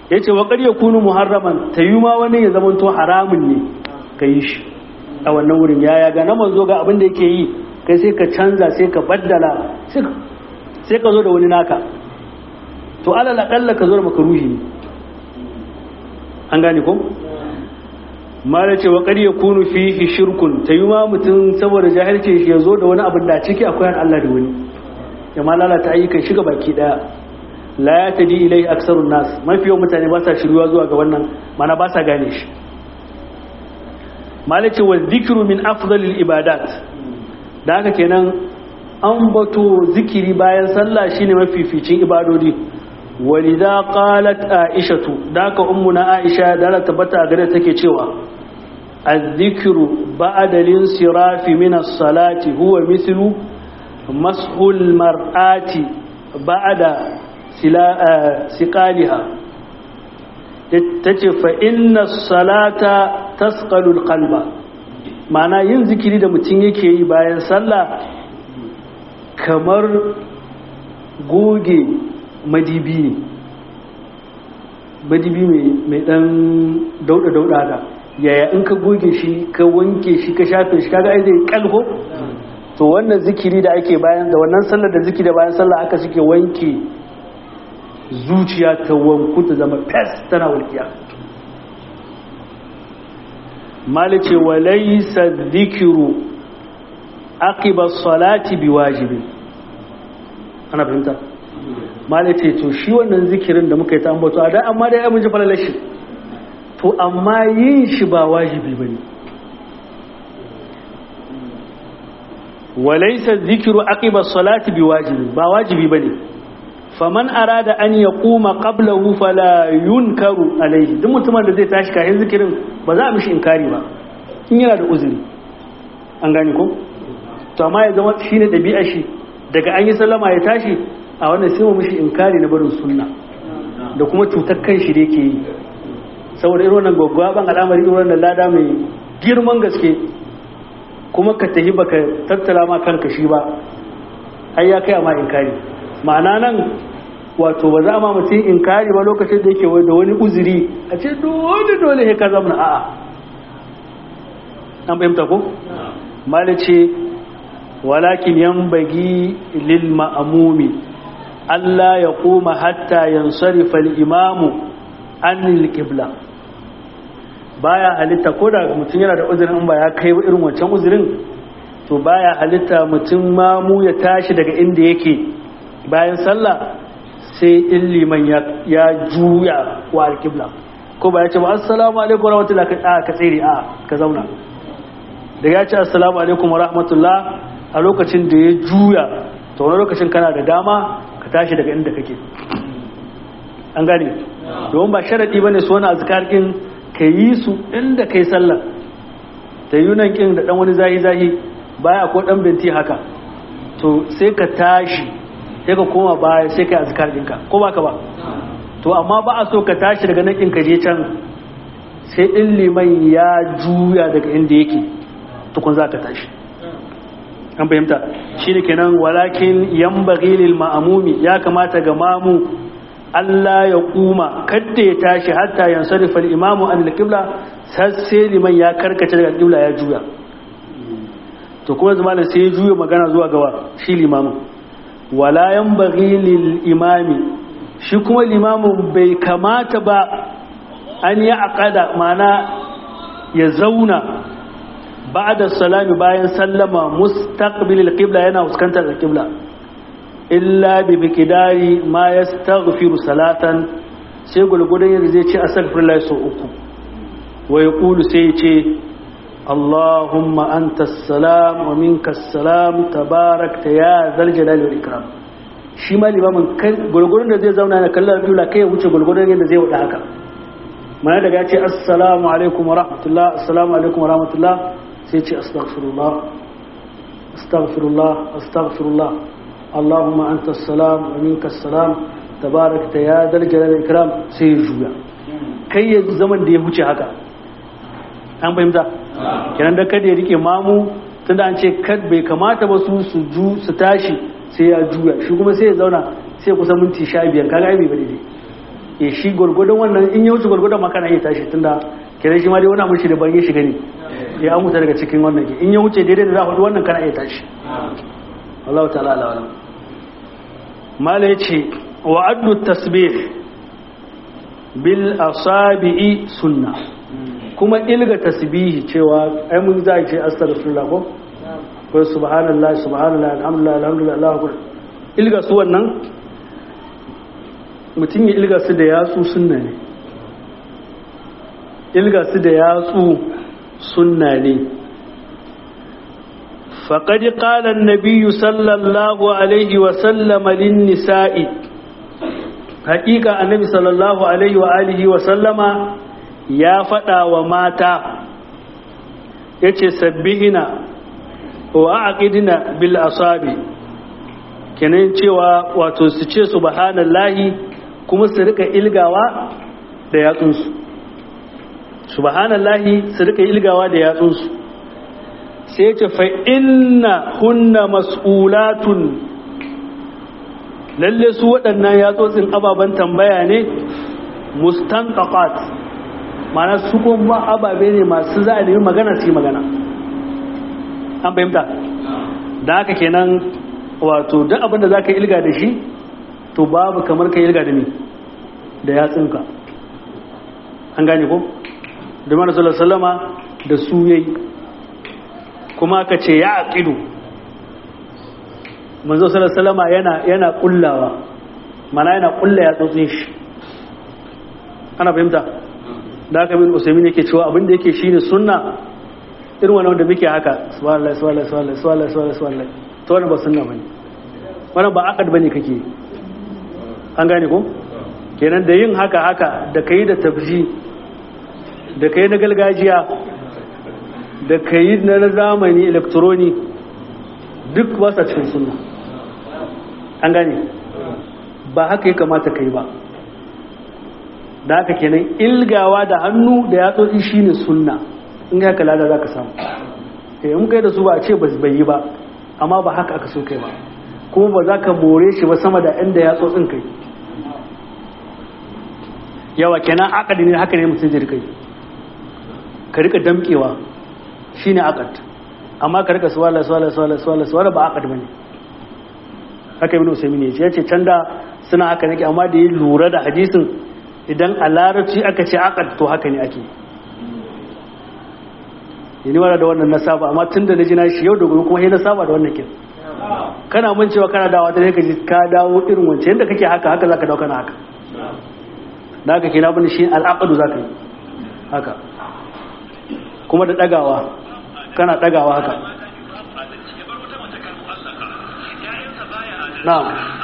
ya ce wa ƙarya kunu muharraman ta yi ma wani ya zama to haramun ne ka yi shi a wannan wurin yaya ga na manzo ga abin da yake yi kai sai ka canza sai ka baddala sai ka zo da wani naka to alal aƙalla ka zo da makaruhi ne an gane ko mala ce wa ƙarya kunu fihi shirkun ta yi ma mutum saboda jahilci shi ya zo da wani abin da ciki akwai Allah da wani ya ma lalata ayyukan shiga baki daya la ya tadi ilai aksarun nas mafi yawan mutane ba sa shiruwa zuwa ga wannan mana ba sa gane shi malace wa zikru min afdalil ibadat da haka kenan an bato zikiri bayan sallah shine mafificin ibadodi walidha qalat aishatu da haka ummuna aisha da ta tabbata gare take cewa الذكر بعد الانصراف من الصلاة هو مثل مسح المرآة بعد siƙaliha ta ce fa'inna salata tasƙalul kalba mana yin zikiri da mutum yake yi bayan sallah kamar goge madibi ne madibi mai ɗan dauɗa-dauɗa da yaya in ka goge shi ka wanke shi ka shafe shi kaga ai zai kalho to wannan zikiri da ake bayan da wannan sallar da zikiri da bayan sallah aka suke wanke zuciya ta wanku ta zama fes tana walƙiya malice walaisa zikiru aqiba salati biwajibi ana fahimta malice to shi wannan zikirin da muka yi ta ambato a da amma dai mun ji falalashi to amma yin shi ba wajibi bane walaisa zikiru aqiba salati biwajibi ba wajibi bane faman arada an ya kuma qablahu fala yunkaru alaihi duk mutumin da zai tashi kafin zikirin ba za a mishi inkari ba in yana da uzuri an gane ko to amma ya zama shine dabi'a shi daga an yi sallama ya tashi a wannan sai mu mishi inkari na barin sunna da kuma cutar kan shi da yake yi saboda irin wannan gwaggwaban al'amari irin wannan lada mai girman gaske kuma ka tafi baka tattala ma kanka shi ba ai ya kai amma inkari ma'ana nan wato ba za a ma mutum inkari ba lokacin da yake da wani uzuri a ce dole dole ya ka zamana a'a an fahimta ko malice walakin yan bagi lil ma'amumi Allah ya koma hatta yansarifa al-imamu an qibla baya halitta ko da mutum yana da uzurin ba ya kai irin wancan uzurin to baya halitta mutum mamu ya tashi daga inda yake bayan sallah sai in liman ya juya wa alkibla ko ba ya ce ba assalamu alaikum wa rahmatullah ka tsere a ka zauna da ya ce assalamu alaikum wa rahmatullah a lokacin da ya juya ta wani lokacin kana da dama ka tashi daga inda kake an gane domin ba sharaɗi ba ne su wani azkar ɗin ka yi su inda kai sallah ta yi nan ƙin da ɗan wani zahi-zahi baya ko ɗan binti haka to sai ka tashi sai ka koma baya sai ka yi azkar ɗinka ko ba ka ba to amma ba a so ka tashi daga nan ɗin ka je can sai in liman ya juya daga inda yake tukun za ka tashi an fahimta shi ne kenan walakin yan bagilil ma'amumi ya kamata ga mamu Allah ya kuma kadda ya tashi hatta yan sarrafa imamu an alƙibla sai liman ya karkace daga alƙibla ya juya to kuma zama da sai ya juya magana zuwa gawa shi limamin wala yan bagilil imami shi kuma limamin bai kamata ba an yi aƙada mana ya zauna ba'da salami bayan sallama mustaqbilil qibla yana fuskantar qibla illa bi miqdari ma yastaghfiru salatan sai gulgudan yadda zai ce astaghfirullah sau uku wa yaqulu sai ya ce Allahumma anta salam wa minka salam tabarakta ya zal jalali wal ikram shi ma limamin gulgudan da zai zauna na kallon qibla kai ya wuce gulgudan yadda zai wada haka mana daga ya ce assalamu alaikum wa rahmatullah assalamu alaikum wa rahmatullah sai ce astaghfirullah astaghfirullah astaghfirullah Allahumma anta salam wa minka salam tabarakta ya dal jalal ikram sai ya juya kai ya zaman da ya huce haka an fahimta kenan da kada ya rike mamu tunda an ce kad bai kamata ba su su ju su tashi sai ya juya shi kuma sai ya zauna sai kusan minti 15 kaga ai bai bane dai e shi gwargwadon wannan in ya wuce gwargwadon makana ya tashi tunda kenan shi ma dai wani amurshi da ban ya shiga ne ya an daga cikin wannan ke in ya wuce daidai da za a hudu wannan kana iya tashi Allah ta'ala ala wala mala ya ce wa addu tasbih bil asabi'i sunna kuma ilga tasbihi cewa ai mun za a ce astaghfirullah ko ko subhanallah subhanallah alhamdulillah alhamdulillah Allahu akbar ilga su wannan mutum ya ilga su da yatsu sunna ne ilga su da yatsu sunna ne فقد قال النبي صلى الله عليه وسلم للنساء حقيقة النبي صلى الله عليه وآله وسلم يا فتا وماتا yace sabbihina wa aqidina bil asabi kenan cewa wato su ce subhanallahi kuma su rika ilgawa da yatsunsu subhanallahi su rika ilgawa da yatsunsu sai ce fa inna hunna mas'ulatun lalle su waɗannan yatsotsin ababen tambaya ne mustanqaqat mana su kuma ababe ne masu za a nemi magana su yi magana an fahimta da haka kenan wato duk abinda za ka ilga da shi to babu kamar ka ilga da ni da yatsinka an gane ko da mana sallama da su yayi kuma ka ce ya aqidu manzo sallama yana yana kullawa mana yana kulla ya tsotsin shi ana fahimta da haka min usaimin yake cewa abin da yake shine sunna irin wannan wanda muke haka subhanallah subhanallah subhanallah subhanallah subhanallah subhanallah to wannan ba sunna bane wannan ba aqad bane kake an gane ko kenan da yin haka haka da kai da tafji da kai na gargajiya da kai na zamani electroni duk ba sa cikin sunna an gane ba haka ya kamata kai ba da haka kenan ilgawa da hannu da yatsotsi shine sunna in haka lada za ka samu eh in kai da su ba a ce ba bai yi ba amma ba haka aka so kai ba kuma ba za ka more shi ba sama da inda yatsotsin kai yawa kenan akadi ne haka ne mutum zai rika yi ka rika damkewa shine akad amma ka rika suwala suwala suwala suwala suwala ba akad bane haka ibn usaymin ya ce can da suna haka nake amma da ya lura da hadisin idan a larabci aka ce akad to haka ne ake yi wara da wannan na saba amma tun da na ji na shi yau da gobe kuma sai na saba da wannan kin kana mun cewa kana dawo ta ka ji ka dawo irin wancan yadda kake haka haka zaka dawo kana haka da haka kina bani shi al'aqdu zaka yi haka kuma da dagawa kana dagawa haka na'am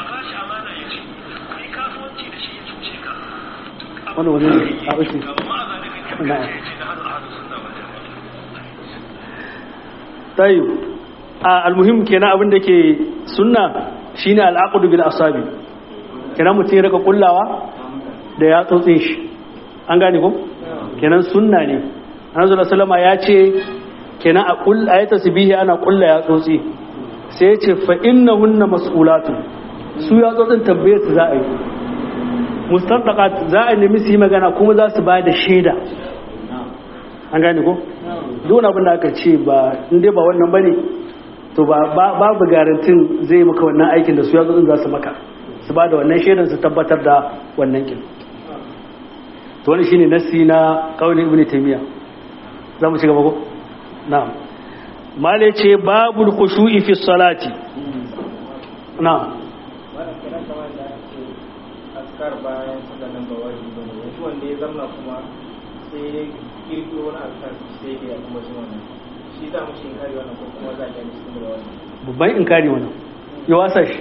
wani wani ne a ushi na'am tayyib a almuhim kenan abin da ke sunna shine al'aqdu bil asabi kenan mutum ya rika kullawa da ya tsotsin shi an gane ko kenan sunna ne annabi sallallahu ya ce kenan a kull ayata tasbihi ana kulla ya tsotsi sai ya ce fa innahunna mas'ulatu su ya tsotsin tambaye su za a yi mustaqat za a nemi su yi magana kuma za su ba da shaida an gane ko duk abin da aka ce ba inda ba wannan bane to babu garantin zai maka wannan aikin da su yazo za su maka su ba da wannan shaidan su tabbatar da wannan kin to wani shine nasi na qaulin ibnu taymiya za mu ci gaba ko na'am male ce babul khushu'i fi salati na'am askar bayan sanan ba wajibi ne yanzu wanda ya zama kuma sai kirkiro wani askar sai da ya kuma shi wannan shi za mu shi kare wannan ko kuma za a yi cikin da wannan babban inkari wannan ya wasa shi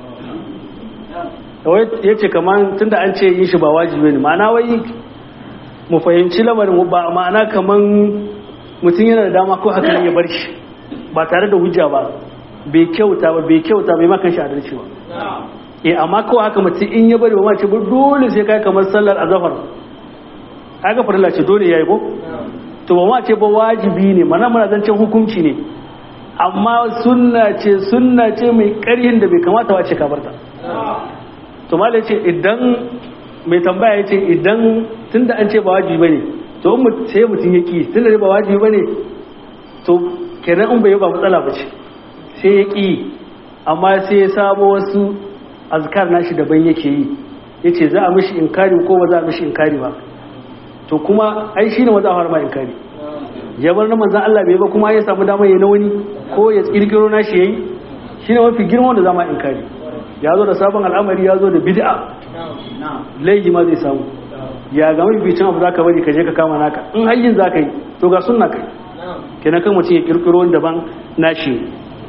ya ce kamar tun da an ce yin shi ba wajibi ne ma'ana wai mu fahimci lamarin ba ma'ana kamar mutum yana da dama ko haka ya bar shi ba tare da hujja ba bai kyauta ba bai kyauta bai makan shi adalci ba eh amma kawai haka mutum in ya bari ba ma ce dole sai kai kamar sallar azhar kaga farilla ce dole yayi ko to ba ma ce ba wajibi ne mana mana zancen hukunci ne amma sunna ce sunna ce mai ƙarhin da bai kamata wace ka barta to malai ce idan mai tambaya ya ce idan tun da an ce ba wajibi ba ne to in sai mutum ya ƙi tun da ba wajibi ba ne to kenan in bai yi ba matsala ba ce sai ya ƙi amma sai ya samo wasu azkar nashi daban yake yi ya ce za a mishi inkari ko ba za a mishi inkari ba to kuma ai shi ne maza a fara ma inkari ya bar na manzan Allah bai ba kuma ya samu damar ya na wani ko ya kirkiro nashi yayi shi ne mafi girma wanda zama inkari ya zo da sabon al'amari ya zo da bid'a laifi ma zai samu ya ga mafi bicin abu za ka bari ka je ka kama naka in hayyin za ka yi to ga sunna kai kenan kan mutum ya kirkiro wani daban nashi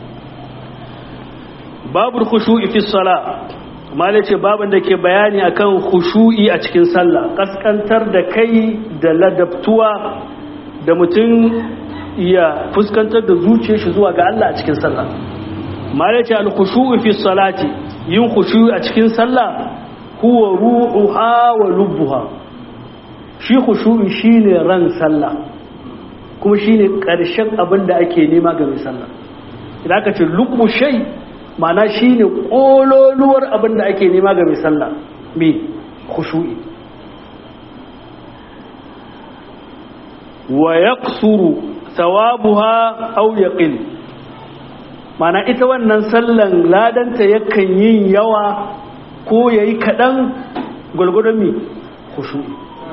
babur khushu'i fi sala malai ce baban da ke bayani akan khushu'i a cikin sallah kaskantar da kai da ladabtuwa da mutum ya fuskantar da zuciyar shi zuwa ga Allah a cikin sallah malai ce al khushu'u fi salati yin khushu'i a cikin sallah huwa ruhuha wa lubbuha shi khushu'i shine ran sallah kuma shine karshen abin da ake nema ga mai sallah idan aka ce lubbu shay ma'ana shine kololuwar abin da ake nema ga mai sallah me khushu'i wa yaqsuru thawabuha aw yaqil mana ita wannan sallan ladanta yakan yin yawa ko yayi kadan gulgudun mi khushu'i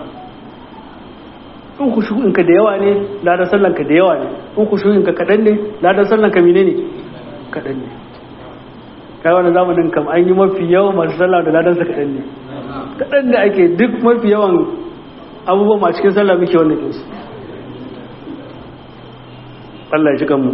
in khushu'in ka da yawa ne ladan sallan ka da yawa ne in khushu'in ka kadan ne ladan sallan ka menene kadan ne kai wannan zamanin kam an yi mafi yawan masu sallah da ladan sa kadan ne kadan da ake duk mafi yawan abubuwan ma cikin sallah muke wannan kinsu Allah ya ji kanmu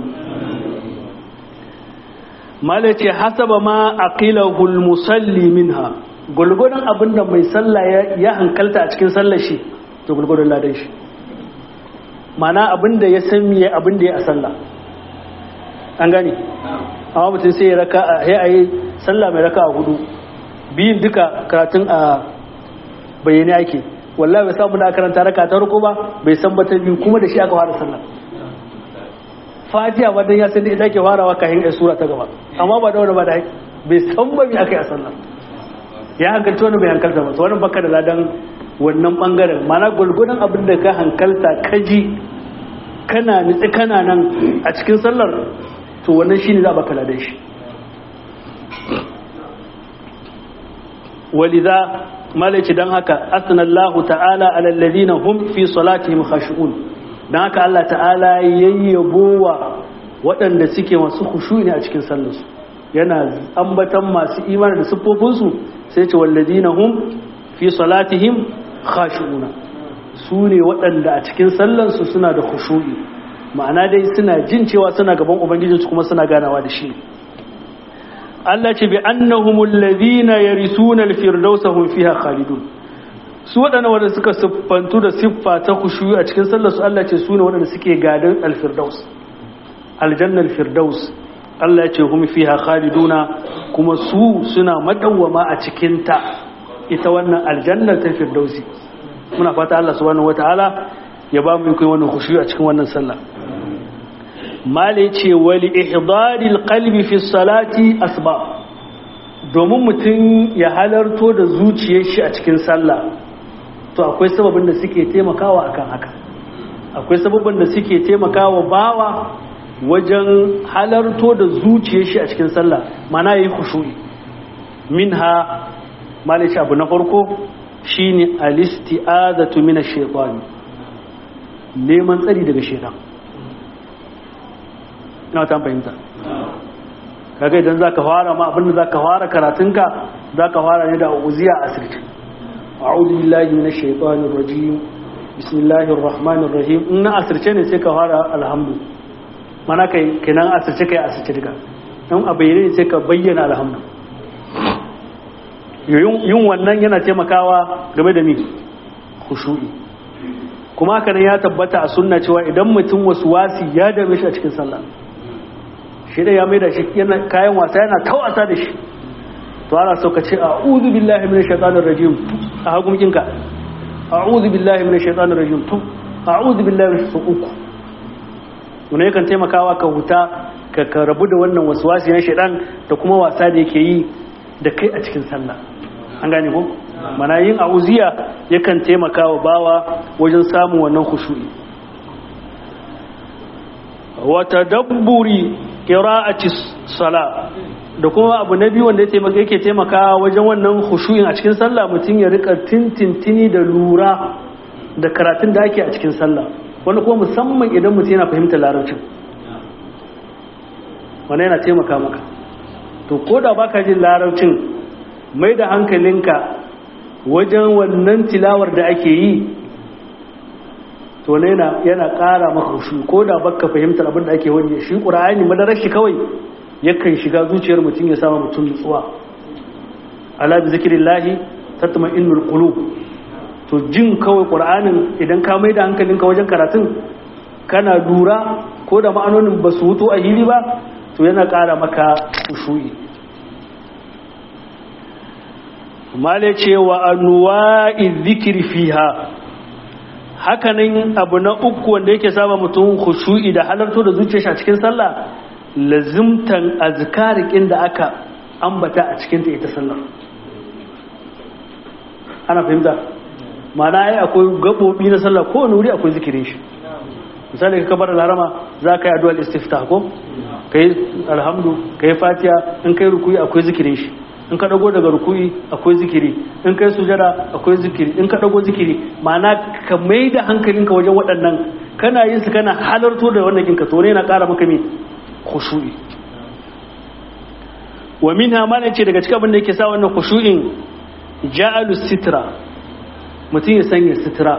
mala ce hasaba ma aqilahu almusalli minha gulgudan abinda mai sallah ya hankalta a cikin sallar shi to gulgudan ladan shi mana abinda ya san miye abinda ya a sallah an gane amma mutum sai ya raka a yi sallah mai raka a hudu biyun duka karatun a bayyane ake wallahi bai samu da karanta raka ta rako ba bai san ba ta biyu kuma da shi aka fara sallah fatiha ba dan ya san da ita ke farawa kafin ai sura ta gaba amma ba da wani ba da bai san ba me akai a sallah ya hankalta wani bai hankalta ba to wannan baka da ladan wannan bangaren mana gulgudan abin da ka hankalta kaji kana nitsi kana nan a cikin sallar to wannan shine za baka ladan shi walidha malaci dan haka asnallahu ta'ala alal ladina hum fi salatihim khashu'un don haka Allah ta'ala yayyabowa waɗanda suke masu khushu ne a cikin sallarsu yana ambatan masu imani da siffofinsu sai ce walladina hum fi salatihim khashu'una su ne waɗanda a cikin sallarsu suna da khushu'i ma'ana dai suna jin cewa suna gaban ubangijinsu kuma suna ganawa da shi Allah ce bi annahumul ladina yarisuna al-firdausa hum fiha khalidun su waɗanda wanda suka siffantu da siffa ta kushuyi a cikin sallar su Allah ce su ne waɗanda suke gadon alfirdaus aljannar firdaus Allah ce hum fiha khaliduna kuma su suna madawwama a cikin ta ita wannan aljannar ta firdausi muna fata Allah subhanahu wataala ya ba mu kai wannan kushuyi a cikin wannan sallah mali ce wali ihdaril qalbi fi salati asbab domin mutum ya halarto da zuciyar shi a cikin sallah to akwai sababin da suke taimakawa akan haka akwai sababin da suke taimakawa bawa wajen halarto da zuciyar shi a cikin sallah mana yayi khushu'i minha malish abu na farko shine alisti'azatu minash shaitan neman tsari daga shaitan ina ta fahimta kaga idan zaka fara ma abinda zaka fara karatunka zaka fara ne da uziya asirci أعوذ بالله من الشيطان الرجيم بسم الله الرحمن الرحيم إن أسرce ne sai ka fara alhamdu mana kai kenan asirce kai asirce duka in a bayyane ne sai ka bayyana alhamdu yin wannan yana taimakawa game da mi khushu'i kuma haka nan ya tabbata a sunna cewa idan mutum wasu wasi ya dame shi a cikin sallah shi da ya mai da shi kayan wasa yana ta wasa da shi to ana so ka ce a'udhu billahi minash shaitanir rajim a hagunkinka a'udhu billahi minash shaitanir rajim to a'udhu billahi minash uku wannan yakan taimakawa ka huta ka ka rabu da wannan waswasi na shaitan da kuma wasa da yake yi da kai a cikin sallah an gane ko mana yin auziya yakan taimaka wa bawa wajen samun wannan khushu'i wa tadabburi qira'ati sala da kuma abu na biyu wanda yake taimaka wajen wannan khushu'in a cikin sallah mutum ya rika tintintini da lura da karatun da ake a cikin sallah wani kuma musamman idan mutum yana fahimtar larabcin wani yana taimaka maka to ko da baka jin larabcin mai da hankalinka wajen wannan tilawar da ake yi to ne yana ƙara maka shi ko da baka fahimtar abin da ake wani shi ƙura'ani madarar shi kawai yakan shiga zuciyar mutum ya sama mutum nutsuwa ala bi zikrillahi tatma'innul qulub to jin kawai ƙura'anin idan ka mai da hankalinka wajen karatun kana lura ko da ma'anonin ba su hutu a hili ba to yana ƙara maka ushu'i male cewa anwa'i zikiri fiha hakanan abu na uku wanda yake saba mutum khushu'i da halarto da zuciyar shi a cikin sallah lazimtan azkarikin da aka ambata a cikin ta ita sallar ana fahimta ma'ana ai akwai gabobi na sallah ko wani wuri akwai zikirin shi misali ka kabar larama za ka yi addu'ar istiftah ko kai alhamdu kai fatiha in kai rukuyi akwai zikirin shi in ka dago daga rukuyi akwai zikiri in kai sujada akwai zikiri in ka dago zikiri ma'ana ka mai da hankalinka wajen waɗannan kana yin su kana halarto da wannan kinka to ne na ƙara maka me khushu'i wa minha ma ce daga cikin abin da yake sa wannan khushu'in ja'alu sitra mutum ya sanya sitra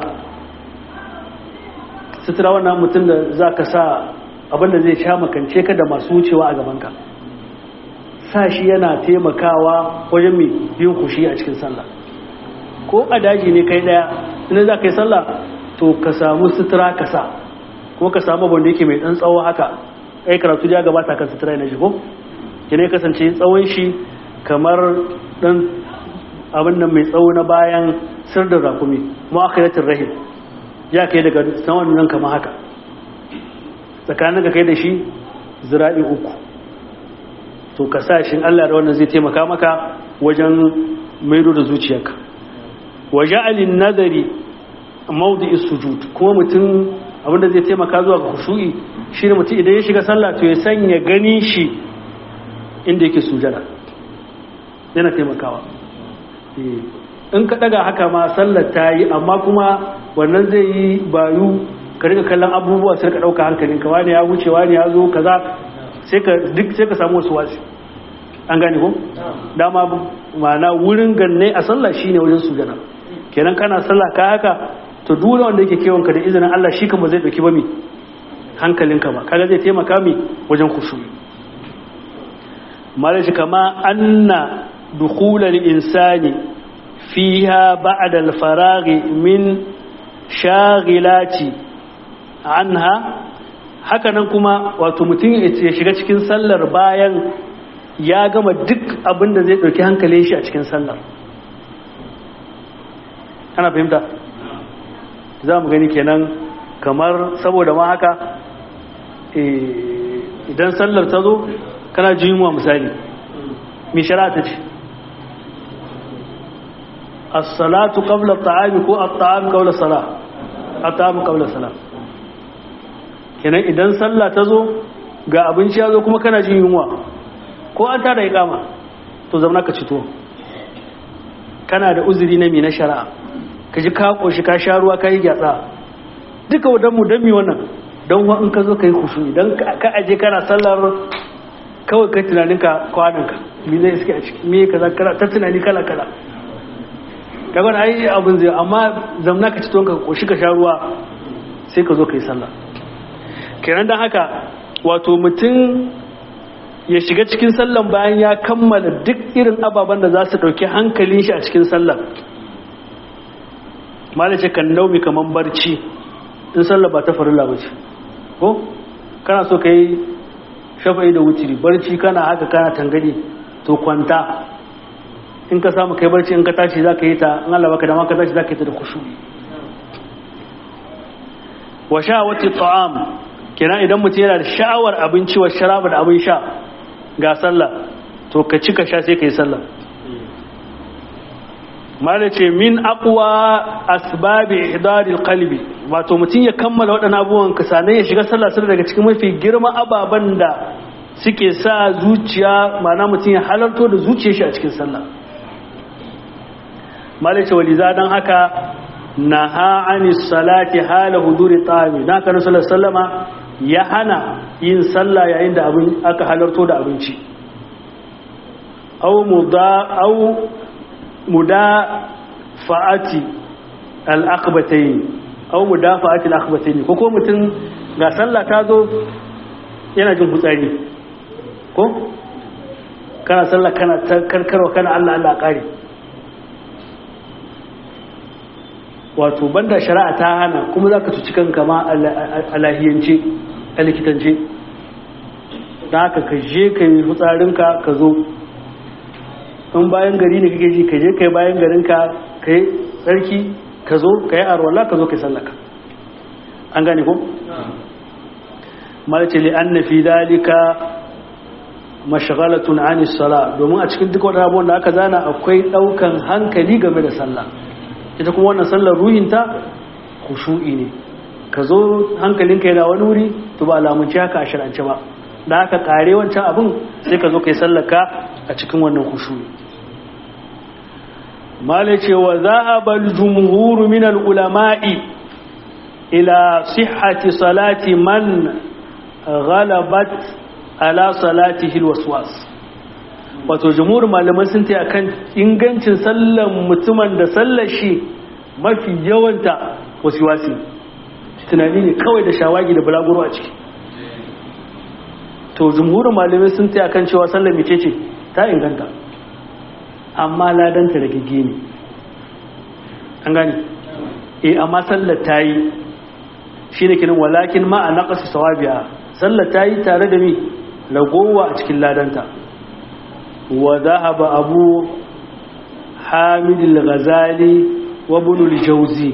sitra wannan mutum da zaka sa abin da zai sha makance ka da masu wucewa a gaban ka sa shi yana taimakawa wajen mai yin kushi a cikin sallah ko a daji ne kai daya ina za ka yi sallah to ka samu sutura ka sa ko ka samu wanda yake mai dan tsawo haka ai karatu ya gabata kan sutura na shigo kine kasance tsawon shi kamar dan abin nan mai tsawo na bayan sir da rakumi mu'akhiratir rahim ya kai daga saman nan kamar haka tsakanin ka kai da shi zira'i uku to ka sa shi Allah da wannan zai taimaka maka wajen maido da zuciyarka wa ja'alin nadari mawdi'i sujud kuma mutum abinda zai taimaka zuwa ga khushu'i shine mutum idan ya shiga sallah to ya sanya gani shi inda yake sujada yana taimakawa in ka daga haka ma sallar ta yi amma kuma wannan zai yi bayu ka rika kallon abubuwa sai ka dauka hankalinka wani ya wuce wani ya zo kaza sai ka duk sai ka samu wasu wasi an gane ko dama ma'ana wurin ganne a sallah shine wajen sujada kenan kana sallah ka haka to duk wanda yake kewan ka da izinin Allah shi kuma zai dauki ba mi hankalinka ba kaga zai taimaka mi wajen khushu'i malaji kama anna dukhul al-insani fiha ba'da al-faragh min shaghilati anha hakanan kuma wato mutum ya shiga cikin sallar bayan ya gama duk abin da zai ɗauki hankalin shi a cikin sallar ana fahimta za mu gani kenan kamar saboda ma haka idan sallar ta zo kana jimuwa misali mai shara ta ce as-salatu qabla at-ta'ami ko at-ta'am qabla salah at-ta'am qabla salah kenan idan sallah ta zo ga abinci ya zo kuma kana jin yunwa ko an tada ikama to zama ka cito kana da uzuri na mi na shari'a ka ji ka koshi ka sha ruwa ka yi gyatsa duka wadan mu dami wannan don wa in ka zo ka yi kushu idan ka aje kana sallar kawai kai tunaninka kwananka mi zai iske a ciki me kaza kala ta tunani kala kala kaga ai abin zai amma zamna ka cito ka koshi ka sha ruwa sai ka zo ka yi sallah kenan don haka wato mutum ya shiga cikin sallan bayan ya kammala duk irin ababen da za su ɗauki hankalin shi a cikin sallan malace kan naumi kamar barci in sallah ba ta farilla ba ce ko kana so ka yi shafa'i da wutiri barci kana haka kana tangadi to kwanta in ka samu kai barci in ka tashi za ka yi ta in Allah baka dama ka tashi za ka yi ta da kushu wa sha wata ta'am kenan idan mutum yana da sha'awar abinci wa sharaba da abin sha ga sallah to ka ci ka sha sai ka yi sallah mala ce min aqwa asbabi ihdaril qalbi wato mutum ya kammala waɗannan abubuwan ka sanan ya shiga sallah sai daga cikin mafi girma ababan da suke sa zuciya ma'ana mutum ya halarto da zuciyar shi a cikin sallah mala ce waliza dan haka naha anis salati hala huduri ta'ami na kana sallallahu sallama ya hana yin sallah yayin da abin aka halarto da abinci aw muda aw mudafa'ati al-akhbatayn aw mudafa'ati al-akhbatayn ko ko mutum ga sallah ta zo yana jin hutsari ko kana sallah kana karkarwa kana Allah Allah kare wato banda shari'a ta hana kuma za ka cuci kanka ma a lahiyance a likitance da haka ka je ka yi fitsarinka ka zo in bayan gari ne kake ji ka je ka yi bayan garinka ka yi tsarki ka zo ka yi arwala ka zo ka yi sallaka an gane ko? malace li an na fi dalika mashagalatun anis sala domin a cikin duk wadda abubuwan da aka zana akwai daukan hankali game da sallah ita kuma wannan sallar ruhinta khushu'i ne ka zo hankalinka yana wani wuri to ba alamunci haka a shirance ba da haka kare wancan abin sai ka zo kai sallaka a cikin wannan khushu'i mala ce wa zahaba al-jumhur min al-ulama'i ila sihhati salati man ghalabat ala salatihi al-waswas wato jumhur malaman sun ta akan ingancin sallan mutumin da sallar shi mafi yawanta wasiwasi tunani ne kawai da shawagi da bulaguro a ciki to jumhurin malamai sun ta akan cewa sallar mace ce ta inganta amma ladanta da gige ne an gani eh amma sallar ta yi shi ne kinin walakin ma a naƙasa sawabiya sallar ta yi tare da mi lagowa a cikin ladanta وذهب أبو حامد الغزالي وابن الجوزي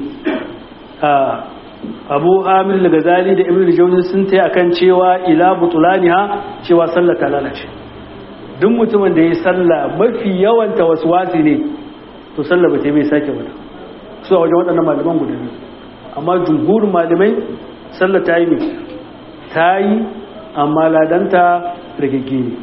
أبو حامد الغزالي da ibn al-jawzi sun tayi akan cewa ila butulaniha cewa sallah ta lalace duk mutumin da ya salla mafi yawan waswasi ne to sallah ba ta bai sake ba su a wajen waɗannan malaman guda biyu amma jumhurin malamai sallah ta yi ne ta yi amma ladanta rigegge ne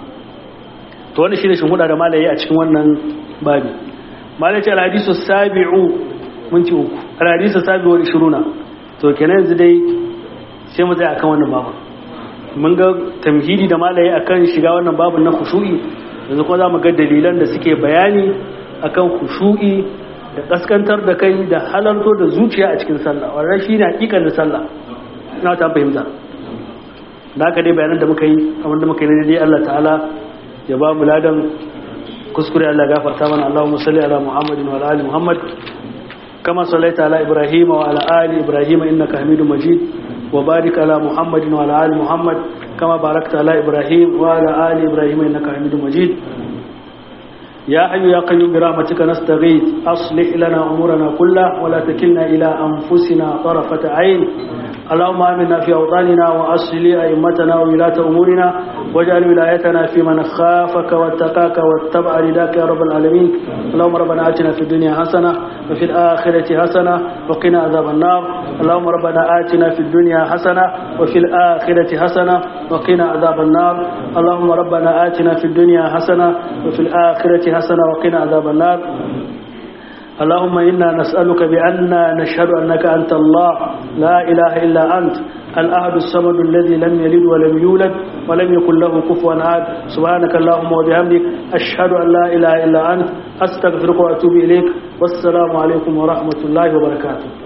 to wani shi ne shi huda da malaye a cikin wannan babi malaye ce alhadisu sabi'u mun ci uku alhadisu sabi'u da shiruna to kenan yanzu dai sai mu tsaya akan wannan babu mun ga tamhidi da malaye akan shiga wannan babu na khushu'i yanzu kuma za mu ga dalilan da suke bayani akan khushu'i da kaskantar da kai da halarto da zuciya a cikin sallah wannan shi ne hakikan sallah ina ta fahimta da haka dai bayanan da muka yi abin da muka yi dai Allah ta'ala ya ba mu ladan kuskure Allah gafarta mana Allahumma salli ala Muhammadin wa ala ali Muhammad kama sallaita ala Ibrahim wa ala ali Ibrahim innaka Hamidum Majid wa barik ala Muhammadin wa ala ali Muhammad kama barakta ala Ibrahim wa ala ali Ibrahim innaka Hamidum Majid يا حي يا قيوم برحمتك نستغيث أصلح لنا أمورنا كلها ولا تكلنا إلى أنفسنا طرفة عين اللهم آمنا في أوطاننا وأصل أئمتنا وولاة أمورنا واجعل ولايتنا في من خافك واتقاك واتبع رداك يا رب العالمين اللهم ربنا آتنا في الدنيا حسنة وفي الآخرة حسنة وقنا عذاب النار اللهم ربنا آتنا في الدنيا حسنة وفي الآخرة حسنة وقنا عذاب النار اللهم ربنا آتنا في الدنيا حسنة وفي الآخرة حسنة وقنا عذاب النار اللهم إنا نسألك بأننا نشهد أنك أنت الله لا إله إلا أنت الأحد الصمد الذي لم يلد ولم يولد ولم يكن له كفوا أحد سبحانك اللهم وبحمدك أشهد أن لا إله إلا أنت أستغفرك وأتوب إليك والسلام عليكم ورحمة الله وبركاته